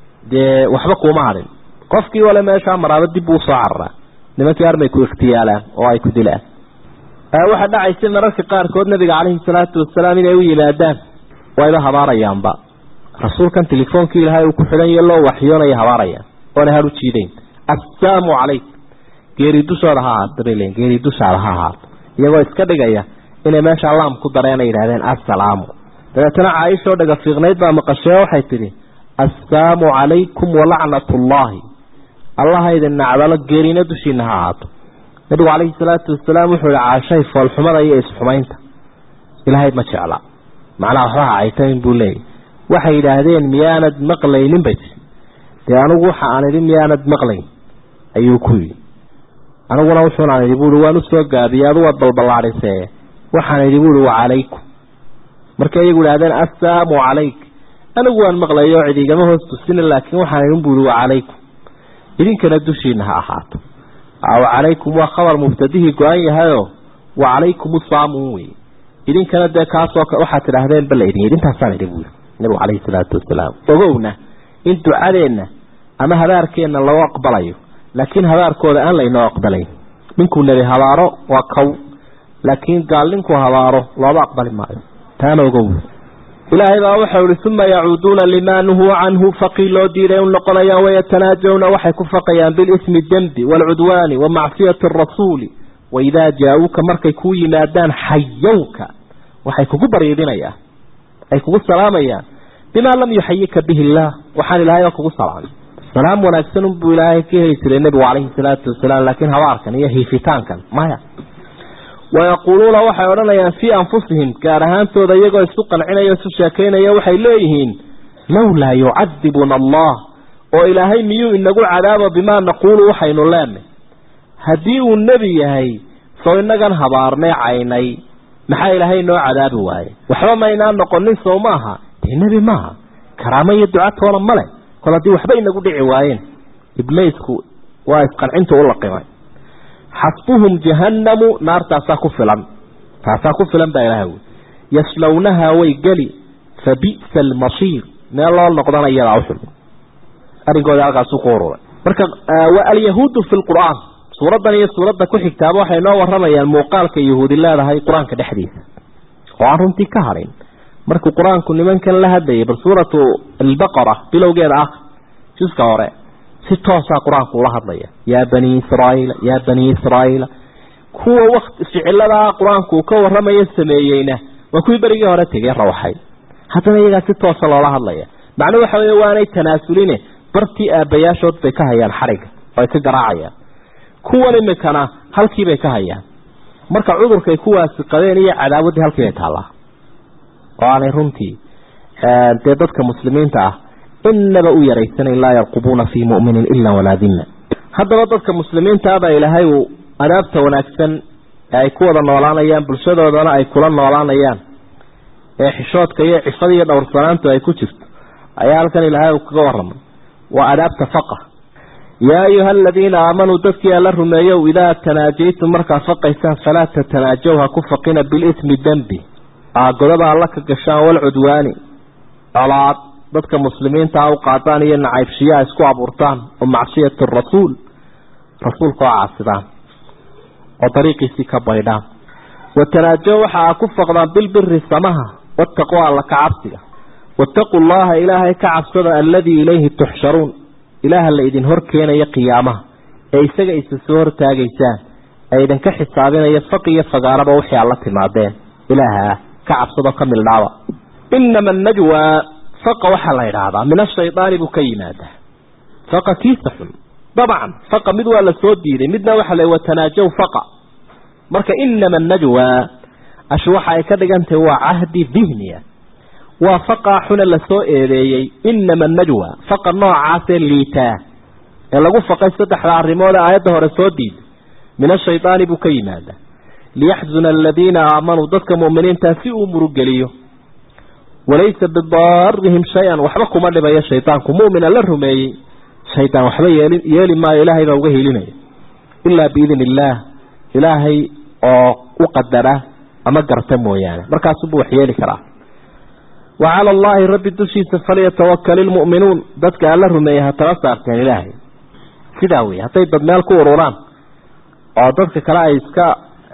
dee waxba kuuma hadhin qofkii wale meeshaa maraaba dib buu usoo cararaa nimankii armay ku ikhtiyaalaan oo ay ku dilaan waxaa dhacaysa mararka qaarkood nabiga caleyhi salaatu wasalaam inay u yimaadaan wayba habaarayaanba rasuulkan telefoonkii ilaahay uu ku xidhan iyo loo waxyoonaya habaarayaan oona har u jiidayn assaamu calayk geeri dushooda ha ahaato bay leeyiin geeri dushaada ha ahaato iyagoo iska dhigaya inay meesha laam ku dareenay yidhahdeen assalaamu dabeetana caaishoo dhaga fiiqnayd baa maqashee waxay tidhi assaamu calaykum walacnatullaahi allaha idin nacdalo geerina dushiina ha ahaato nabigu calayhi salaatu wasalaam wuxuu yihi caashay foolxumada iyo isxumaynta ilaahay ma jecla macnaha waxba ha caytayn buu leeyahy waxay yidhaahdeen miyaanad maqlaynin bay tii dee anigu waxa aan idhi miyaanad maqlayn ayuu ku yidhi aniguna wuxuunaan idhi buui waan usoo gaabiyey adu waad balballaadhisee waxaan idhi buui wa calaykum markay iyagu idhahdeen assaamu calayk anigu waan maqlayo cid igama hoos tusina laakiin waxaan idhin buui wa calaykum idinkana dushiina ha ahaato wacalaykum waa khabar mubtadihii go-an yahayoo wacalaykum usaamun wey idinkana dee kaasoo waxaad tidhaahdeen bala idin idintaasaan idhi buui nabigu calayhi salaatu wasalaam ogowna in ducadeenna ama habaarkeenna loo aqbalayo laakiin habaarkooda aan laynoo aqbalayn ninkuu nebi habaaro waa kow laakiin gaal ninkuu habaaro looba aqbali maayo taana ogow ilaahay baa waxau ihi uma yacuuduuna limaa nuhuu canhu faqii loo diiday u noqonayaan wayatanaajawna waxay ku faqayaan bilismi dembi waalcudwaani wa macsiyati arasuuli waidaa jaa-uuka markay kuu yimaadaan xayowka waxay kugu bariidinayaan ay kugu salaamayaan bimaa lam yuxayika bihi illaah waxaan ilaahay oo kugu salaamay salaam wanaagsan unbuu ilaahay ka heli jiray nebigu calayhi salaatu wasalaam laakiin habaarkan iyo hiifitaankan maya wayaquuluuna waxay odhanayaan fii anfusihim gaar ahaantooda iyagoo isu qancinaya isu sheekaynaya waxay leeyihiin lowlaa yucadibuna allah oo ilaahay miyuu inagu cadaabo bimaa naquulu waxaynu leenay haddii uu nebi yahay soo inagan habaarnay caynay maxaa ilaahay noo cadaabi waaye waxba maynaan noqonin sow maaha dee nebi maaha karaamo iyo ducatoona male kol haddii waxba inagu dhici waayeen iblaysku waa isqancinta u laqimay xasbuhum jahannamu naartaasaa ku filan taasaa ku filan baa ilaha wy yaslawnahaa way geli fa bi'sa almasiir meel loo noqdana iyadaa uxul arrinkooda halkaasu ku ururay marka wa alyahuudu fi lqur'aan suuraddan iyo suuradda ku xigtaaba waxay noo waramayaan muuqaalka yahuudi leedahay qur-aanka dhexdiisa oo aan runtii ka harin markuu qur-aanku nimankan la hadlayay bal suuratu albaqara bilowgeeda ah juska hore si toosaa qur-aanku ula hadlaya yaa bani israaiila yaa bani israaiila kuwa wakt ficiladaa qur-aanku uu ka waramayo sameeyeyna waa kuwii berigii hore tegey rawxay haddana iyagaa si toosa loola hadlaya macnuu waxa wey waanay tanaasuline bartii aabbayaashood bay ka hayaan xadhigga oo ay ka garaacayaan kuwan imikana halkiibay ka hayaan marka cudurkay kuwaasi qabeen iyo cadaawaddii halkiibay taallaa oo aanay runtii dee dadka muslimiinta ah inaba u yaraysanayn laa yarqubuuna fii mu'minin ila walaa dima haddaba dadka muslimiinta baa ilaahay uu adaabta wanaagsan ee ay ku wada noolaanayaan bulshadoodana ay kula noolaanayaan ee xishoodka iyo cifada iyo dhowrsanaantu ay ku jirto ayaa halkan ilaahay uu kaga waramay waa adaabta faqa yaa ayuha aladiina aamanuu dadkii alla rumeeyow idaa tanaajaytum markaa faqaysaan falaa tatanaajaw ha ku faqina bilismi dembi aagodada alla ka gashaan walcudwaani colaad dadka muslimiintaa u qaadaan iyo nacaybshiyaa isku abuurtaan oo macsiyati rasuul rasuulka oo caasidaan oo dariiqiisii ka baydhaan watanaajow waxa aa ku faqdaan bilbiri samaha wataqwa alla ka cabsiga waataquu llaha ilaahay ka cabsada alladii ilayhi tuxsharuun ilaaha la idin hor keenaya qiyaamaha ee isaga isa soo hortaagaysaan ee idinka xisaabinaya faq iyo fagaaraba wixii aad la timaadeen ilaaha ka cabsadoo ka mildhaaba inama najwa faqa waxaa la idhaahdaa min ashaydaani buu ka yimaadaa faqa kiisa xun dabcan faqa mid waa la soo diiday midna waxaa la watanaajow faqa marka inama najwa ashu waxa ay ka dhigantahay waa cahdi dihniya waa faqaa xune lasoo eedeeyey inama najwa faqa noocaasee liitaa ee lagu faqay saddexda arrimood ee aayadda hore soo diiday min ashaydaani buu ka yimaadaa liyaxzuna aladiina aamanuu dadka mu'miniintaa si uu murugeliyo walaysa bidaarihim shay-an waxba kuma dhibayo shaydaanku mu'mina la rumeeyey shaydaan waxba yeeli yeeli maayo ilaahay baa uga helinaya ilaa biidn illaah ilaahay oo u qadara ama garta mooyaane markaasubuu wax yeeli karaa wa cala allaahi rabbi dushiisa falyatawakal ilmu'minuun dadka alla rumeeyey ha tala saarteen ilaahay sidaa wey hadday dad meel ku ururaan oo dadka kale ay iska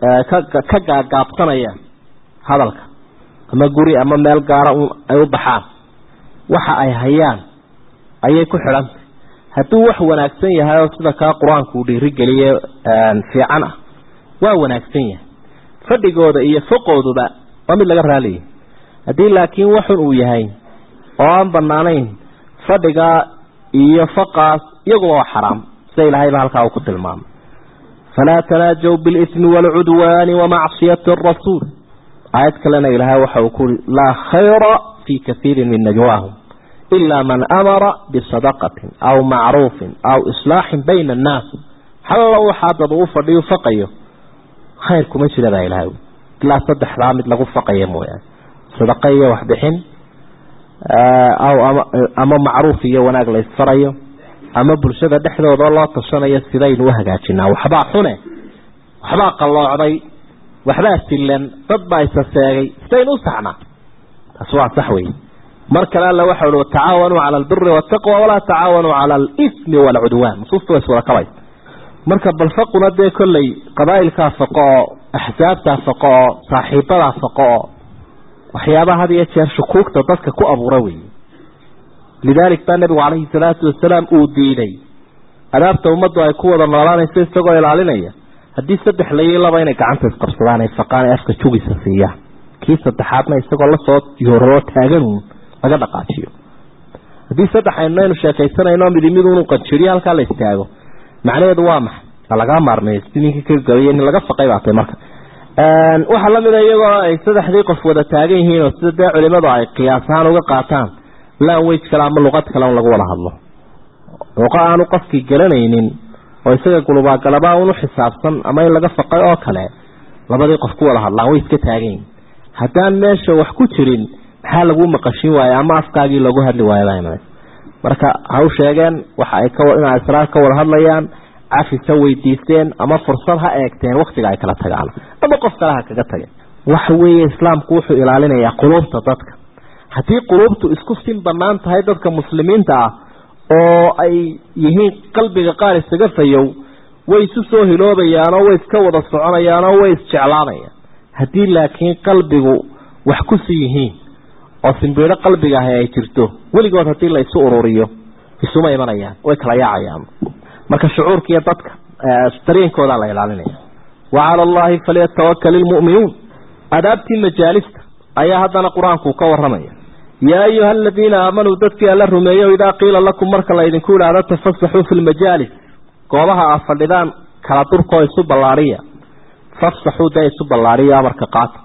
ka gaagaabsanayaan hadalka ama guri ama meel gaara ay u baxaan waxa ay hayaan ayay ku xidhantay hadduu wax wanaagsan yahay oo sida kaa qur-aanku uu dhiirigeliye fiican ah waa wanaagsan yahay fadhigooda iyo foqooduba waa mid laga raaliyay haddii laakiin waxun uu yahay oo aan banaanayn fadhigaa iyo faqaas iyaguba waa xaraam sida ilaahayba halkaa uu ku tilmaamay falaa tanaajaw bilismi waalcudwaani wamacsiyati arasuul aayad kalena ilaahay waxa uu kuui laa khayra fii kaiirin min najwaahum ilaa man amara bisadaqatin aw macruufin aw islaaxin bayna annaas xalla waxaa dad uu fadhiyu faqayo khayr kuma jira baa ilahay ilaa saddexdaa mid lagu faqaya mooyaane sadaqa iyo waxbixin aw ama macruuf iyo wanaag la isfarayo ama bulshada dhexdooda loo tashanayo sidaynu u hagaajinaa waxbaa xune waxbaa qalloocday waxbaa silan dad baa isa seegay sidaynu u saxnaa taas waa sax wey mar kale alla waxa uhi watacaawanuu cala albiri waataqwa walaa tacaawanuu cala alismi waalcudwaan nusuusta way iswada kabaysa marka balfaquna dee kolley qabaa'ilkaa faqo oo axsaabtaa faqo oo saaxiibadaa faqo oo waxyaabaha had iyo jeer shukuugta dadka ku abuura weeye lidaalik baa nebigu calayhi salaatu wasalaam uu diiday adaabta ummaddu ay ku wada noolaanayso isagoo ilaalinaya haddii saddex layi laba inay gacanta isqabsadaan ay faqaan ay afka jugisa siiyaan kii saddexaadna isagoo lasoo yooroo taaganuun laga dhaqaajiyo haddii saddex aynaynu sheekaysanayno midi miduunu qanjiriyo halkaa la istaago macnaheedu waa maxay lagaa maarmeey si ninkii ka gabayay nin laga faqay baatay marka waxaa lamid a iyagoo ay saddexdii qof wada taagan yihiin oo sida dee culimadu ay qiyaas ahaan uga qaataan lanwage kale ama luqad kale un lagu wada hadlo luqa aanu qofkii garanaynin oo isaga gulubaagalabaa un u xisaabsan ama in laga faqay oo kale labadii qof ku wada hadlaan way iska taagan yihin haddaan meesha wax ku jirin maxaa lagu maqashin waaye ama afkaagii loogu hadli waayo marka ha u sheegeen waxa ay inay asraar ka wada hadlayaan cafis ha weydiisteen ama fursad ha eegteen waktiga ay kala tagaan ama qof kale ha kaga tageen waxa weeye islaamku wuxuu ilaalinayaa quluubta dadka haddii quluubtu isku sin banaan tahay dadka muslimiinta ah oo ay yihiin qalbiga qaar isaga fayow way isu soo hiloobayaanoo way iska wada soconayaanoo way isjeclaanayaan haddii laakiin qalbigu wax kusi yihiin oo simbiidho qalbiga ahi ay jirto weligood haddii la isu ururiyo isuma imanayaan way kala yaacayaan marka shucuurkiiyo dadka dareenkoodaa la ilaalinaya wa cala allahi falyatawakal ilmu'minuun adaabtii majaalista ayaa haddana qur-aanku ka waramaya yaa ayuha aladiina aamanuu dadkii alla rumeeyo idaa qiila lakum marka la idinku idhaahdo tafasaxuu fi lmajaalis goobaha aad fadhidaan kala durkoo isu ballaadhiya fafsaxuu dee isu ballaadhiya amarka qaata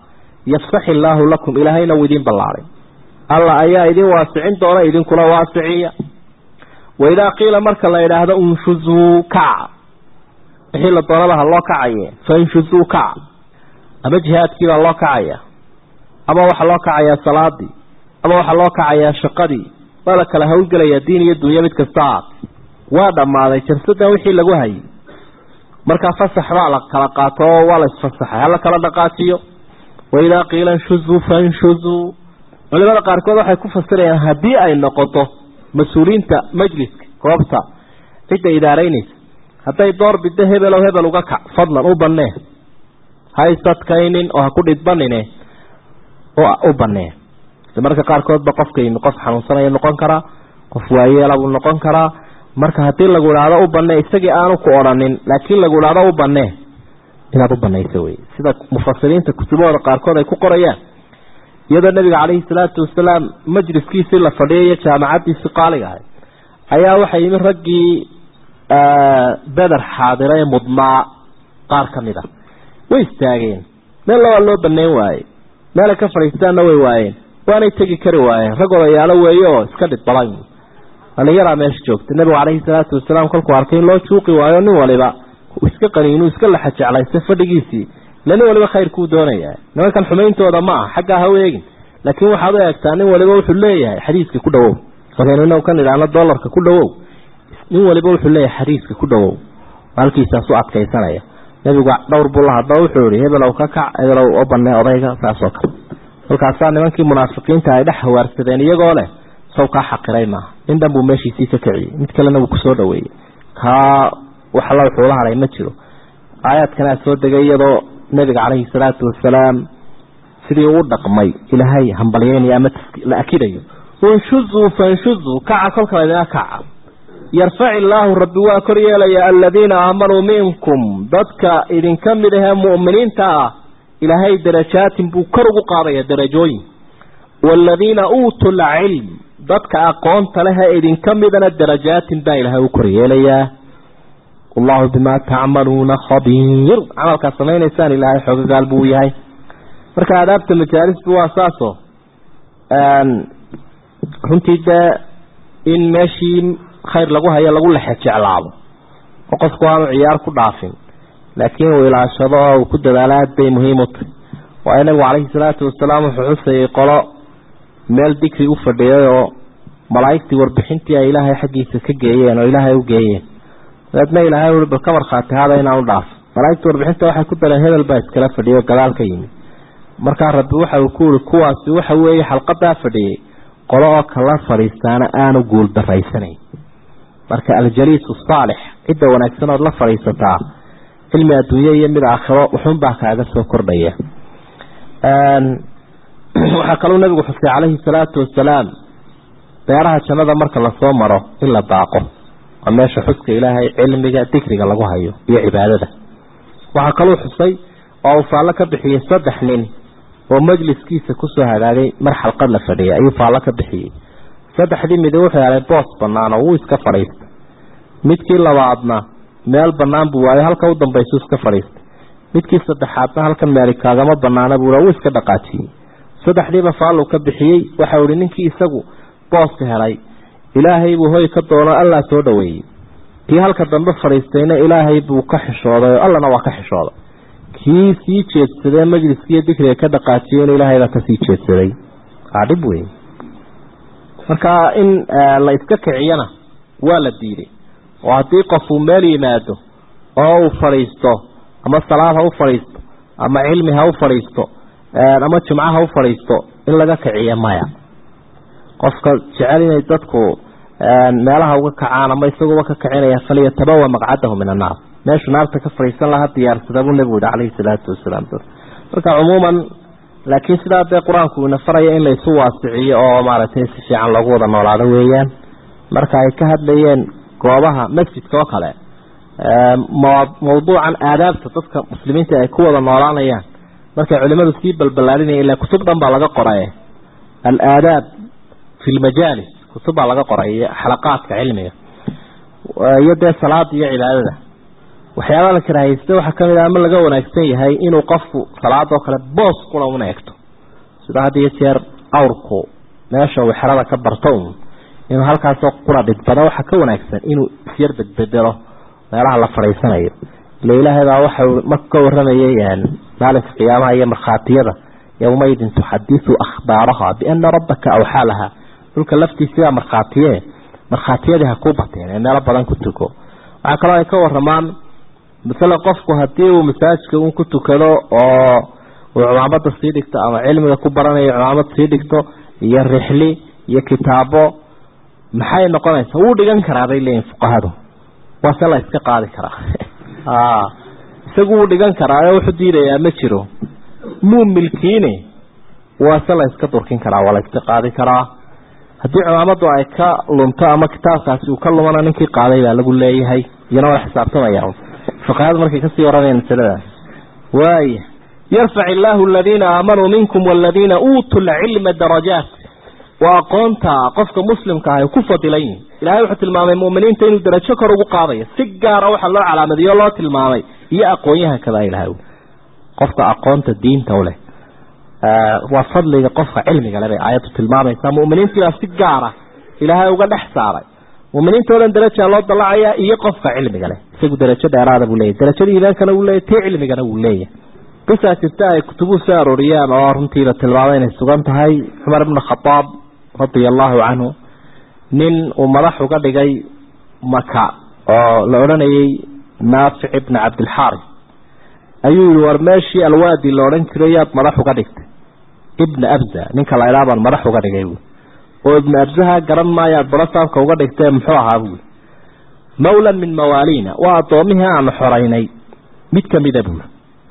yafsax illaahu lakum ilaahayna wuu idiin ballaaray alla ayaa idin waasicin doona idinkuna waasiciya waidaa qiila marka la idhaahdo unshuzuu kaca wixii la doonaba ha loo kacaye fainshuzuu kaca ama jihaadkiibaa loo kacaya ama waxaa loo kacayaa salaadii ama waxaa loo kacayaa shaqadii waa la kala hawlgelayaa diin iyo dunya mid kasta aad waa dhammaaday jarsadan wixii lagu hayay markaa fasax baa la kala qaato oo waa la isfasaxay hala kala dhaqaajiyo waidaa qiila inshuzuu fainshuzuu culimada qaarkood waxay ku fasirayaan haddii ay noqoto mas-uuliyiinta majliska goobta cidda idaaraynaysa hadday door biddo hebelow hebel uga kac fadlan u bannee ha isadkaynin oo ha ku dhidbanine u bannee marka qaarkoodba qofkayni qof xanuunsanaya noqon karaa qof waayeela buu noqon karaa marka haddii lagu idhaahdo u bannee isagii aanu ku odhanin laakiin lagu idhaahdo u bannee inaad u banayso wey sida mufasiriinta kutubahooda qaarkood ay ku qorayaan iyadoo nabiga calayhi salaatu wasalaam majliskiisii la fadhiyay iyo jaamacaddiisii qaaliga ahay ayaa waxay yimi raggii beder xaadira ee mudnaa qaar ka mid a way istaageen meel labaa loo banayn waaye meelay ka fadhiistaanna way waayeen waanay tegi kari waayeen rag odayaalo weeye oo iska dhidbadan dhalinyaraa meesha joogta nabigu calayhi salaatu wasalaam kolkuu arkay in loo juuqi waayo nin waliba iska qaniinuu iska laxa jeclaysta fadhigiisii ila nin waliba khayrkuu doonayaa nimankan xumayntooda ma ah xaggaa ha u eegin laakiin waxaad u eegtaa nin waliba wuxuu leeyahay xadiiska ku dhawow markaynu inagu kan idhaahno dollarka ku dhawow nin waliba wuxuu leeyahay xadiiska ku dhawow halkiisaas u adkaysanaya nebigu dhowr buu la hadlo wuxuu yihi hebelow ka kac hebelow oo banee odayga saasoo kale kolkaasaa nimankii munaafiqiinta ay dhex hawaarsadeen iyagoo leh saw kaa xaqiray maaha nin dhan buu meeshiisii ka kiciyey mid kalena wuu kusoo dhaweeyey kaa waxalla wuxuu la hadhay ma jiro aayaadkanaa soo degay iyadoo nebiga calayhi salaatu wasalaam sidii uu dhaqmay ilaahay hambalyeynayo ama la akidayo inshuzuu fanshuzuu kaca kolka laydina kaca yarfac illaahu rabbi waa kor yeelaya aladiina aamanuu minkum dadka idinka mid ahee mu'miniinta ah ilaahay darajaatin buu kor ugu qaadaya darajooyin waaladiina uutuu lcilm dadka aqoonta lehee idinka midana darajaatin baa ilaahay u kor yeelayaa wallahu bimaa tacmaluuna khabiir camalkaad samaynaysaan ilaahay xogagaal buu yahay marka adaabta majaalisku waa saaso runtii dee in meeshii khayr lagu hayo lagu lexe jeclaado oo qofku aanu ciyaar ku dhaafin laakiin uu ilaashado oo uu ku dadaalo aad bay muhiim u tahy waayo nabigu calayhi salaatu wasalaam wuxuu xusayay qolo meel digri u fadhiyay oo malaa'igtii warbixintii ay ilaahay xaggiisa ka geeyeen oo ilaahay u geeyeen dabeedna ilaahay ui bal ka markhaati hada inaan u dhaafo malaa'igta warbixinta waxay ku dareen hebel baa iskala fadhiyay oo gadaal ka yimi markaa rabbi waxa uu ku yihi kuwaasi waxa weeye xalqadaa fadhiyey qolo oo kala fadhiistaana aanu guul daraysanayn marka aljaliisu saalix cidda wanaagsan ood la fadhiisataa cilmi adduunye iyo mid aakhiro wuxuunbaa kaaga soo kordhaya waxaa kaluu nabigu xusay calayhi salaatu wasalaam beeraha jannada marka lasoo maro in la daaqo waa meesha xuska ilaahay cilmiga dikriga lagu hayo iyo cibaadada waxaa kaluu xusay oo uu faallo ka bixiyey saddex nin oo majliskiisa kusoo hagaagay mar xalqad la fadhiyay ayuu faallo ka bixiyey saddexdii midi wuxuu helay boos bannaan oo wuu iska fadhiistay midkii labaadna meel bannaan buu waayo halka u dambaysu iska fadhiistay midkii saddexaadna halkan meeli kaagama bannaana buu wuu iska dhaqaajiyey saddexdiiba faalluu ka bixiyey waxau ihi ninkii isagu booska helay ilaahay buu hoy ka doono allaa soo dhaweeyey kii halka dambe fadhiistayna ilaahay buu ka xishooday oo allana waa ka xishooday kii sii jeedsadee majliskiiyo dikriga ka dhaqaajiyey in ilaahaybaa kasii jeedsaday waa dhib wey marka in la iska kiciyana waa la diiday oo haddii qof uu meel yimaado oo uu fadhiisto ama salaad ha u fadhiisto ama cilmi ha u fadhiisto ama jumco ha u fadhiisto in laga kiciyo maya qofka jecel inay dadku meelaha uga kacaan ama isaguba ka kicinaya falyatabawa maqcadahu min annaar meeshuu naarta ka fadhiisan lahaa diyaarsada buu nebigu yihi calayhi salaatu wasalaam marka cumuuman laakiin sidaa dee qur-aanku ina faraya in laysu waasiciyo oo maaragtay si fiican loogu wada noolaado weeyaan marka ay ka hadlayeen goobaha masjidka oo kale mawduucan aadaabta dadka muslimiinta ay ku wada noolaanayaan markay culimadu sii balbalaarinaya ilaa kutub dhan baa laga qoray alaadaab fi lmajaalis kutub baa laga qoray iyo xalaqaadka cilmiga iyo dee salaada iyo cibaadada waxyaabaha la karaahaysta waxaa kamid ah ama laga wanaagsan yahay inuu qofku salaadoo kale boos kula una egto sida had iyo jeer awrku meesha uu xerada ka barto un inuu halkaasoo qura dhidbado waxaa ka wanaagsan inuu isyar bedbedelo meelaha la fadhiisanayo ila ilaahay baa waxau marku ka waramayay maalinka qiyaamaha iyo markhaatiyada yowmaidin tuxadisu akhbaaraha biana rabbaka awxaa laha dhulka laftiisiibaa markhaatiye markhaatiyadii ha kuu bateen ee meelo badan ku tuko waxaa kaloo ay ka waramaan masale qofku haddii uu masaajidka un ku tukado oo uu cumaamada sii dhigto ama cilmiga ku baranayo cumaamad sii dhigto iyo rixli iyo kitaabo maxay noqonaysaa wuu dhigan karaa bay leeyihin fuqahadu waase la iska qaadi karaa isagu wuu dhigan karaa oo wuxuu diidayaa ma jiro muu milkiine waase la iska durkin karaa waa la iska qaadi karaa haddii cumaamadu ay ka lunto ama kitaabkaasi uu ka lumana ninkii qaaday baa lagu leeyahay iyana waa xisaabtamaya fuqahadu markay kasii waramayan masalada waaya yarfac illaahu aladiina aamanuu minkum waladiina uutuu lcilma darajaat waa aqoonta qofka muslimka ah ay ku fadilan yihin ilahay wuxuu tilmaamay mu'miniinta inuu darajo kor ugu qaadayo si gaara waxaa loo calaamadiyo o loo tilmaamay iyo aqoonyahankabaa ilahay qofka aqoonta diinta u leh waa fadliga qofka cilmiga le bay aayaddu tilmaamaysaa mu'miniintiibaa si gaara ilaahay uga dhex saaray muminiinta o dhan darajaa loo dallacaya iyo qofka cilmiga leh isagu darajo dheeraada buu leeyahy darajada iimaankana wuu leeyahy tii cilmigana wuu leeyahay qisaa jirta ay kutubuhu soo arooriyaan oo runtiiba tilmaamay inay sugan tahay cumar ibnu khadaab radia allahu canhu nin uu madax uga dhigay maka oo la odhanayay naafic ibna cabdilxaari ayuu yihi war meeshii alwaadi la odhan jiray yaad madax uga dhigtay ibna abza ninka la idhaa baan madax uga dhigay buui oo ibna abzaha garan maayo aad barasaabka uga dhigtee muxuu ahaa buui mawlan min mawaaliina waa addoomihii aanu xoraynay mid kamida buuri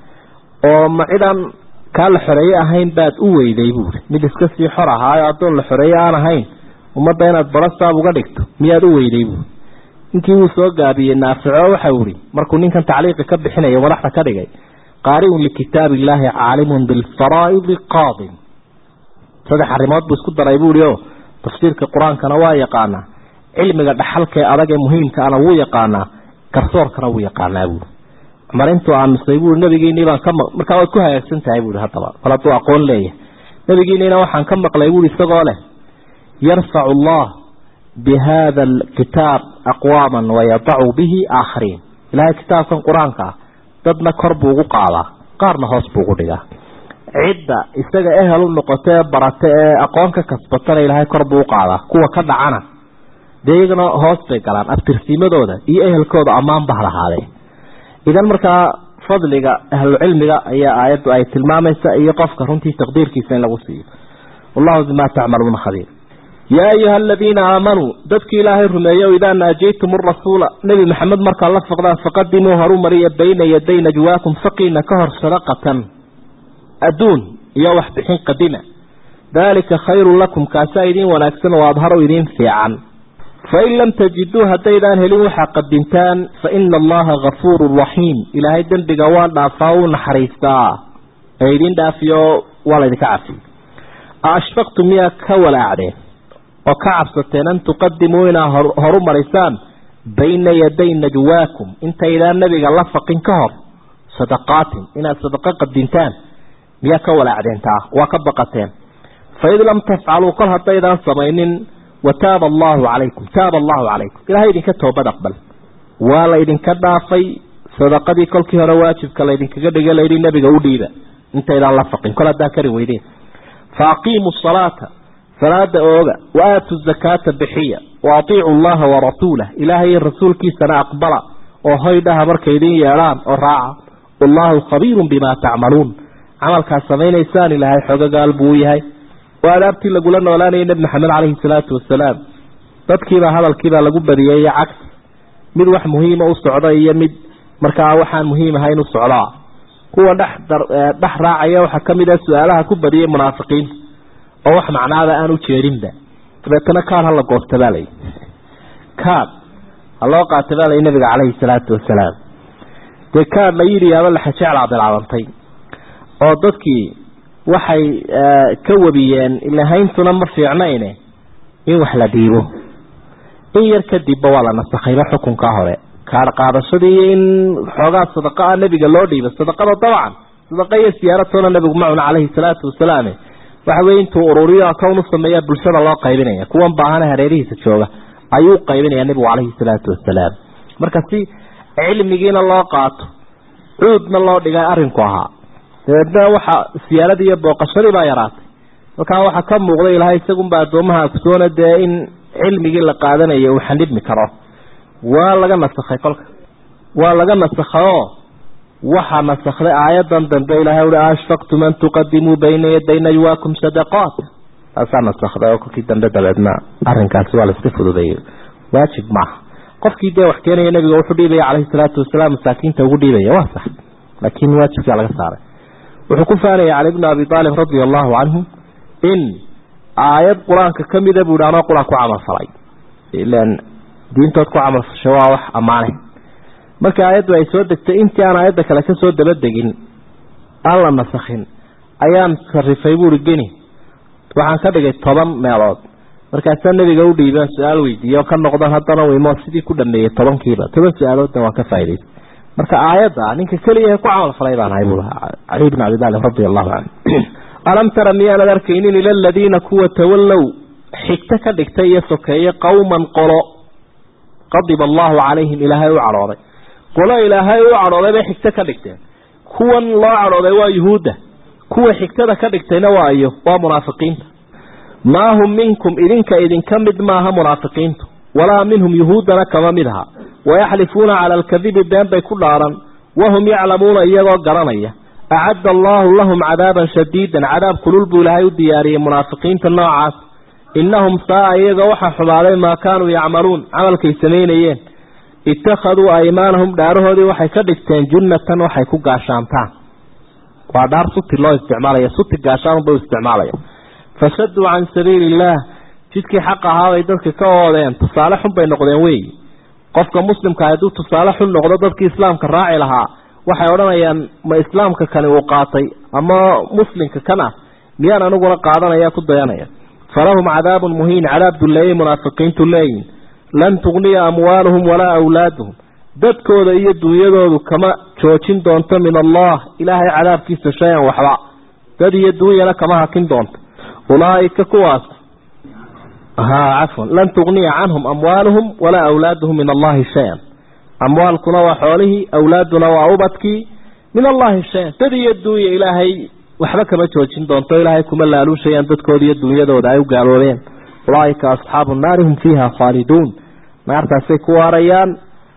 oo ma cidaan kaa la xoreeye ahayn baad u weyday buuri mid iska sii xor ahaayo addoon la xoreeye aan ahayn ummadda inaad barasaab uga dhigto miyaad u weyday buuri ninkii wuu soo gaabiyey naafico waxau ihi markuu ninkan tacliiqi ka bixinayo madaxda ka dhigay qaari'un likitaabi illaahi caalimun bilfaraa'idi qaadin saddex arrimood buu isku daray buuhi o tafsiirka qur-aankana waa yaqaanaa cilmiga dhaxalkaee adag ee muhiimkaana wuu yaqaanaa garsoorkana wuu yaqaanaa buuri cumar intuu aamusay buui nabigiinii baan ka ma markaa waad ku hagaagsan tahay buui haddaba bal hadduu aqoon leeyahay nabigiiniina waxaan ka maqlay buui isagoo leh yarfacu allah bihada alkitaab aqwaaman wayadacu bihi aakhariin ilaahay kitaabkan qur-aanka ah dadna kor buu ugu qaadaa qaarna hoos buu ugu dhigaa cidda isaga ehel u noqoto ee barata ee aqoon ka kasbatana ilaahay kor buu u qaadaa kuwa ka dhacana dee iyagana hoos bay galaan abtirsiimadooda iyo ehelkooda ammaan bah lahaadee idan markaa fadliga ahlucilmiga ayaa aayaddu ay tilmaamaysa iyo qofka runtii taqdiirkiisa in lagu siiyo wallahu bimaa tacmaluuna khabiir yaa ayuha aladiina aamanuu dadkii ilaahay rumeeyo idaa naajaytum arasuula nebi maxamed markaa la faqdaan faqadimuu horu mariya bayna yaday najwaakum faqiina ka hor sadaqatan adduun iyo waxbixin qadima daalika khayrun lakum kaasaa idiin wanaagsan oo adharu idiin fiican fain lam tajiduu haddaydaan helin waxaa qadintaan fa ina allaha gafuurun raxiim ilaahay dembiga waa dhaafaa uu naxariistaa ee idin dhaafiyo waa laydinka cafiy ashfaqtum miyaa ka walaacdeen oo ka cabsateen an tuqadimuu inaa horu marisaan bayna yaday najwaakum intaydaan nabiga la faqin ka hor sadaqaatin inaad sadaqo qadintaan miyaa ka walaacdeen taa waa ka baqateen faid lam tafcaluu kol haddaydaan samaynin wataaba allahu calaykum taaba allahu calaykum ilahay idinka toobad aqbal waa la ydinka dhaafay sadaqadii kolkii hore waajibka laydinkaga dhigay layidhi nabiga u dhiiba intaydaan la faqin kol haddaan kari weydeen fa aqiimuu salaata salaada ooga wa aatu zakaata bixiya wa atiicu llaha warasuulah ilaahay rasuulkiisana aqbala oo hoydhaha markay idin yeedhaan oo raaca wallahu khabiirun bimaa tacmaluun camalkaad samaynaysaan ilaahay xogagaal buu u yahay waa adaabtii lagula noolaanayay nebi maxamed caleyhi salaatu wasalaam dadkiibaa hadalkiibaa lagu badiyey iyo cagsi mid wax muhiima u socda iyo mid markaa waxaan muhiim ahayn u socdaa kuwa dhex dhex raacaya waxaa kamid ah su-aalaha ku badiyay munaafiqiinta oo wax macnaaba aan u jeedinba dabeetana kaad hala goosta baa layi kaad ha loo qaata baa layi nabiga caleyhi salaatu wasalaam dee kaad la yidhi yaaba laxajeclaa bilaabantay oo dadkii waxay ka wabiyeen ilahayntuna ma fiicnayne in wax la dhiibo in yar kadibba waa la nasakhayba xukunkaa hore kaar qaadashadii iyo in xoogaa sadaqa ah nebiga loo dhiiba sadaqada dabcan sadaqa iyo siyaaratoona nebigu ma cuna calayhi salaatu wasalaam waxa weye intuu ururiyo akown u sameeya bulshada loo qaybinaya kuwan baahana hareerihiisa jooga ayuu qaybinaya nebigu calayhi salaatu wasalaam marka si cilmigiina loo qaato cuudna loo dhigay arinku ahaa dabeedna waxa siyaaradii iyo booqashadii baa yaraatay halkaa waxaa ka muuqda ilahay isagunba addoomaha agsoona dee in cilmigii la qaadanayo uu xanibmi karo waa laga nasakhay kolka waa laga nasakhaoo waxaa nasakday aayadan dambe ilahay ui ashfaqtum an tuqadimuu bayna yaday najwaakum sadaqaat taasaa nasakday oo kolkii dambe dabeedna arrinkaasi waa laiska fududeeyey waajib maaha qofkii dee wax keenaya nabiga wuxuu dhiibaya calayhi salaatu wasalaam masaakiinta ugu dhiibaya waa sax laakiin waajibkaa laga saaray wuxuu ku faanaya cali bni abi aalib radia allahu canhu in aayad qur-aanka kamida buu hi anoo qur-aan ku camalfalay ilan diintood ku camalfashay waa wax ammaane marka aayaddu ay soo degtay intii aan aayadda kale kasoo dabadegin aan la nasakhin ayaan sarifay buuri geni waxaan ka dhigay toban meelood markaasaa nabiga u dhiibaan su-aal weydiiye oo ka noqdan haddana wimo sidii ku dhameeyey tobankiiba toban su-aaloodna waan ka faa'idaysay marka aayadda ninka keliya ku camalfalay baan ahay buu lahaa cali bn abi talib radia allahu canhu alam tara miyaanad arkaynin ila aladiina kuwa tawallow xigto ka dhigtay iyo sokeeye qowman qolo qadiba allahu calayhim ilaahay u cadhooday qolo ilaahay u cadhooday bay xigto ka dhigteen kuwan loo cadhooday waa yuhuudda kuwa xigtada ka dhigtayna waa iyo waa munaafiqiinta maa hum minkum idinka idinka mid maaha munaafiqiintu walaa minhum yuhuuddana kama mid aha wayaxlifuuna cala alkadibi been bay ku dhaaran wahum yaclamuuna iyagoo garanaya acadda allaahu lahum cadaaban shadiidan cadaab kulul buu ilaahay u diyaariyey munaafiqiinta noocaas innahum saa-a iyaga waxaa xumaaday maa kaanuu yacmaluun camalkay samaynayeen ittakhaduu aymaanahum dhaarahoodii waxay ka dhigteen junnatan waxay ku gaashaantaan waa dhaar suti loo isticmaalaya suti gaashaanunba u isticmaalaya fashaduu can sabiili illaah jidkii xaq ahaabay dadka ka oodeen tusaale xun bay noqdeen weeyi qofka muslimka hadduu tusaale xun noqdo dadkii islaamka raaci lahaa waxay odhanayaan ma islaamka kani uu qaatay ama muslimka kan ah miyaan aniguna qaadanaya ku dayanaya falahum cadaabun muhiin cadaab dulleeyay munaafiqiintu leeyihin lan tugniya amwaaluhum walaa awlaaduhum dadkooda iyo dunyadoodu kama joojin doonto min allah ilaahay cadaabkiisa shay-an waxba dad iyo dunyana kama hakin doonto ulaaika kuwaas haa cafwan lan tugniya canhum amwaaluhum walaa awlaaduhum min allahi shay-an amwaalkuna waa xoolihii awlaaduna waa ubadkii min allahi shay-an dad iyo dunya ilaahay waxba kama joojin doonto ilaahay kuma laaluushayaan dadkooda iyo dunyadooda ay u gaaloobeen ulaaika asxaabu naari hum fiiha khaaliduun naartaasay ku waarayaan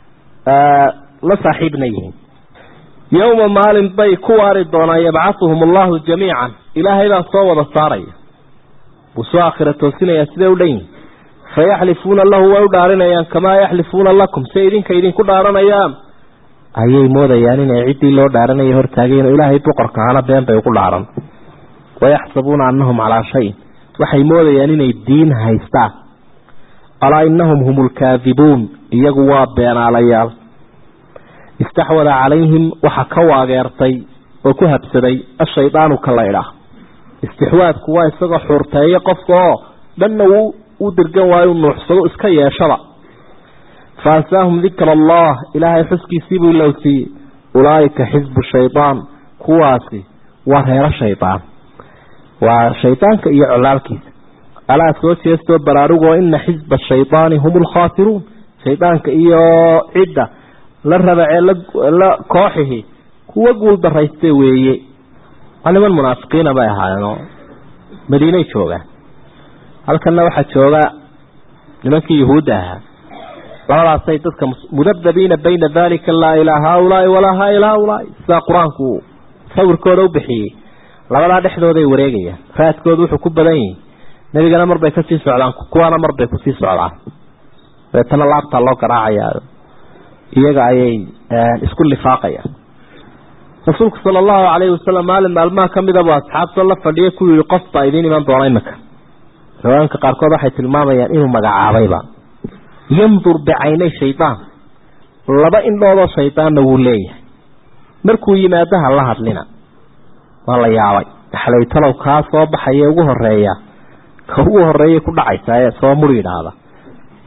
la saaxiibna yihiin yowma maalin bay ku waari doonaan yabcahuhum allahu jamiican ilaahay baa soo wada saaraya wuu soo aakhira toosinayaa siday u dhan yihin fayaxlifuuna lahu way u dhaarinayaan kamaa yaxlifuuna lakum si idinka idinku dhaaranayaan ayay moodayaan inay ciddii loo dhaaranaya hortaageen ilaahay boqorka hana been bay ugu dhaaran wayaxsabuuna annahum calaa shayin waxay moodayaan inay diin haystaan alaa inahum hum lkaadibuun iyagu waa beenaalayaal istaxwada calayhim waxa ka waageertay oo ku habsaday ashaydaanu ka laydha istixwaadku waa isagoo xuurteeyo qofka oo dhanna wuu u dirgan waayo u nuuxsado iska yeeshaba fa ansaahum dikra allah ilaahay xuskiisiibuu ilowsiiyey ulaa'ika xisbu shaydaan kuwaasi waa reero shaydaan waa shaydaanka iyo colaalkiisa alaa soo jeestoo baraarugoo ina xisba shaydaani hum lkhaasiruun shaydaanka iyo cidda la rabacee la kooxihi kuwa guul darayste weeye waa niman munaafiqiina bay ahaayeenoo madiinay joogaan halkanna waxaa jooga nimankii yuhuudda ahaa labadaasay dadka mudabdabiina bayna dalika laa ilaa haaulaai walaa haa ilaa haulaai sidaa qur-aanku sawirkooda u bixiyey labadaa dhexdooday wareegayaan raadkooda wuxuu ku badan yihi nebigana marbay kasii socdaan kuwaana marbay kusii socdaan dabeetana laabtaa loo garaacayaa iyaga ayay isku lifaaqayaan rasuulku sala allahu calayhi wasalam maalin maalmaha ka midabuu asxaabtoo la fadhiya ku yihi qof baa idiin iman doona imika riwaayinka qaarkood waxay tilmaamayaan inuu magacaabayba yandur bicaynay shaydaan laba indhoodoo shaydaanna wuu leeyahay markuu yimaadaha la hadlina waa la yaabay xalaytalow kaa soo baxaya ugu horeeya ka ugu horeeyay ku dhacaysa ee soo muri idhaahda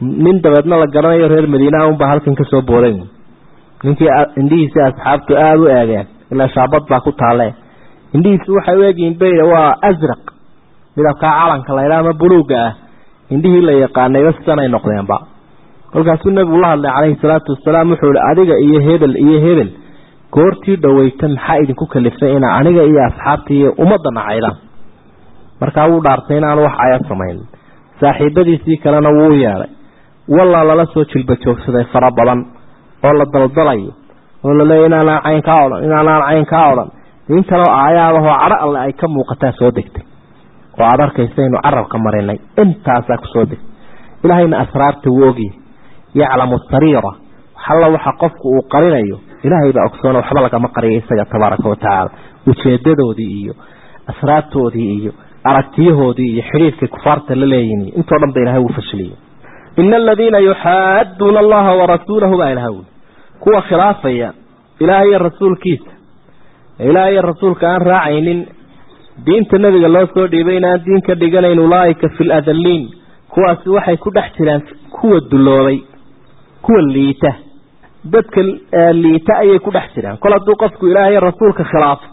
nin dabeedna la garanayo reer madiina unbaa halkan kasoo booday ninkii indhihiisi asxaabtu aada u eegeen ilaa shaabad baa ku taale indhihiisi waxay u egyihiin bay waa asraq midabkaa calanka laydha ama buluuga ah indhihii la yaqaanayba sidanay noqdeenba kolkaasuu nebigu la hadlay calayhi salaatu wasalaam wuxuu ihi adiga iyo hebel iyo hebel goortii dhaweyta maxaa idinku kaliftay inaa aniga iyo asxaabta iyo ummadda nacaydaan markaa wuu dhaartay inaanu wax aya samayn saaxiibadiisii kalena wuu yeedhay wallaa lala soo jilba joogsaday fara badan oo la daldalayo oo laleeya inaanaan cayn kaa odhan inaanaan cayn kaa odhan in kaloo aayaadahoo cadho alle ay ka muuqataa soo degtay oo aada arkaysa inu carabka marinay intaasaa kusoo degtay ilaahayna asraarta wuu ogyahay yaclamu sariira alla waxa qofku uu qarinayo ilaahay baa ogsoona waxba lagama qariyo isaga tabaaraka watacaala ujeedadoodii iyo asraartoodii iyo aragtiyahoodii iyo xidhiirkay kufaarta la leeyihin intoo dhan ba ilahay wuu fashiliyey ina aladiina yuxaaduuna allaha warasuulahu baa ilaha wuli kuwa khilaafaya ilaah iyo rasuulkiisa ilaah iyo rasuulka aan raacaynin diinta nebiga loo soo dhiibay inaan diin ka dhiganayn ulaaika fi ladaliin kuwaasi waxay ku dhex jiraan kuwa duloobay kuwa liita dadka liita ayay ku dhex jiraan kol hadduu qofku ilaahay rasuulka khilaafo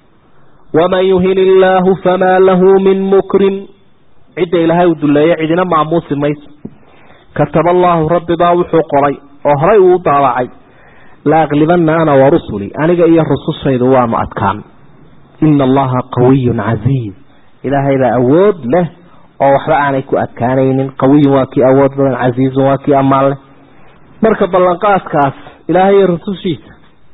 waman yuhin illaahu famaa lahu min mukrim cidda ilaahay uu duleeyo cidina maamuusi mayso kataba allaahu rabbi baa wuxuu qoray oo horay uu daabacay la aqlibanna ana warusulii aniga iyo rusushaydu waanu adkaan ina allaha qawiyun casiiz ilaahay baa awood leh oo waxba aanay ku adkaanaynin qawiyun waa kii awood badan casiizun waa kii ammaan leh marka ballanqaadkaas ilaahay iyo rusushiisa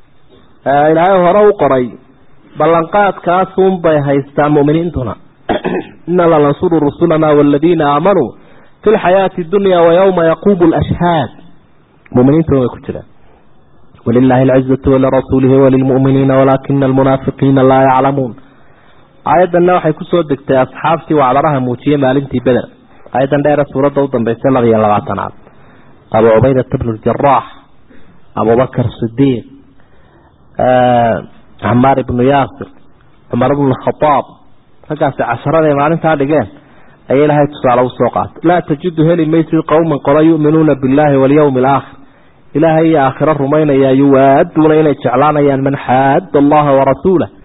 ilaahay hore u qoray ballanqaadkaasunbay haystaa mu'miniintuna ina lanansuru rusulana waladiina aamanuu fi lxayaati dunya wayawma yaquumu lashhaad muminiintuna way ku jiraan walilahi alcizatu walirasuulihi walilmu'miniina walaakina almunaafiqiina laa yaclamuun aayaddanna waxay kusoo degtay asxaabtii wacdaraha muujiyey maalintii beder aayaddan dheere suuradda u dambeysay laba iyo labaatanaad abu cubaydata bnu ljaraax abubakar sidiiq camaar ibnu yaasir cumar ibnu khadaab raggaasi casharaday maalintaa dhigeen ayay ilaahay tusaale usoo qaatay laa tajidu heli maysid qowman qola yu'minuuna billaahi walyawmi alaakhir ilaahay iyo aakhiro rumaynaya yuwaaduuna inay jeclaanayaan man xaadda allaha warasuulah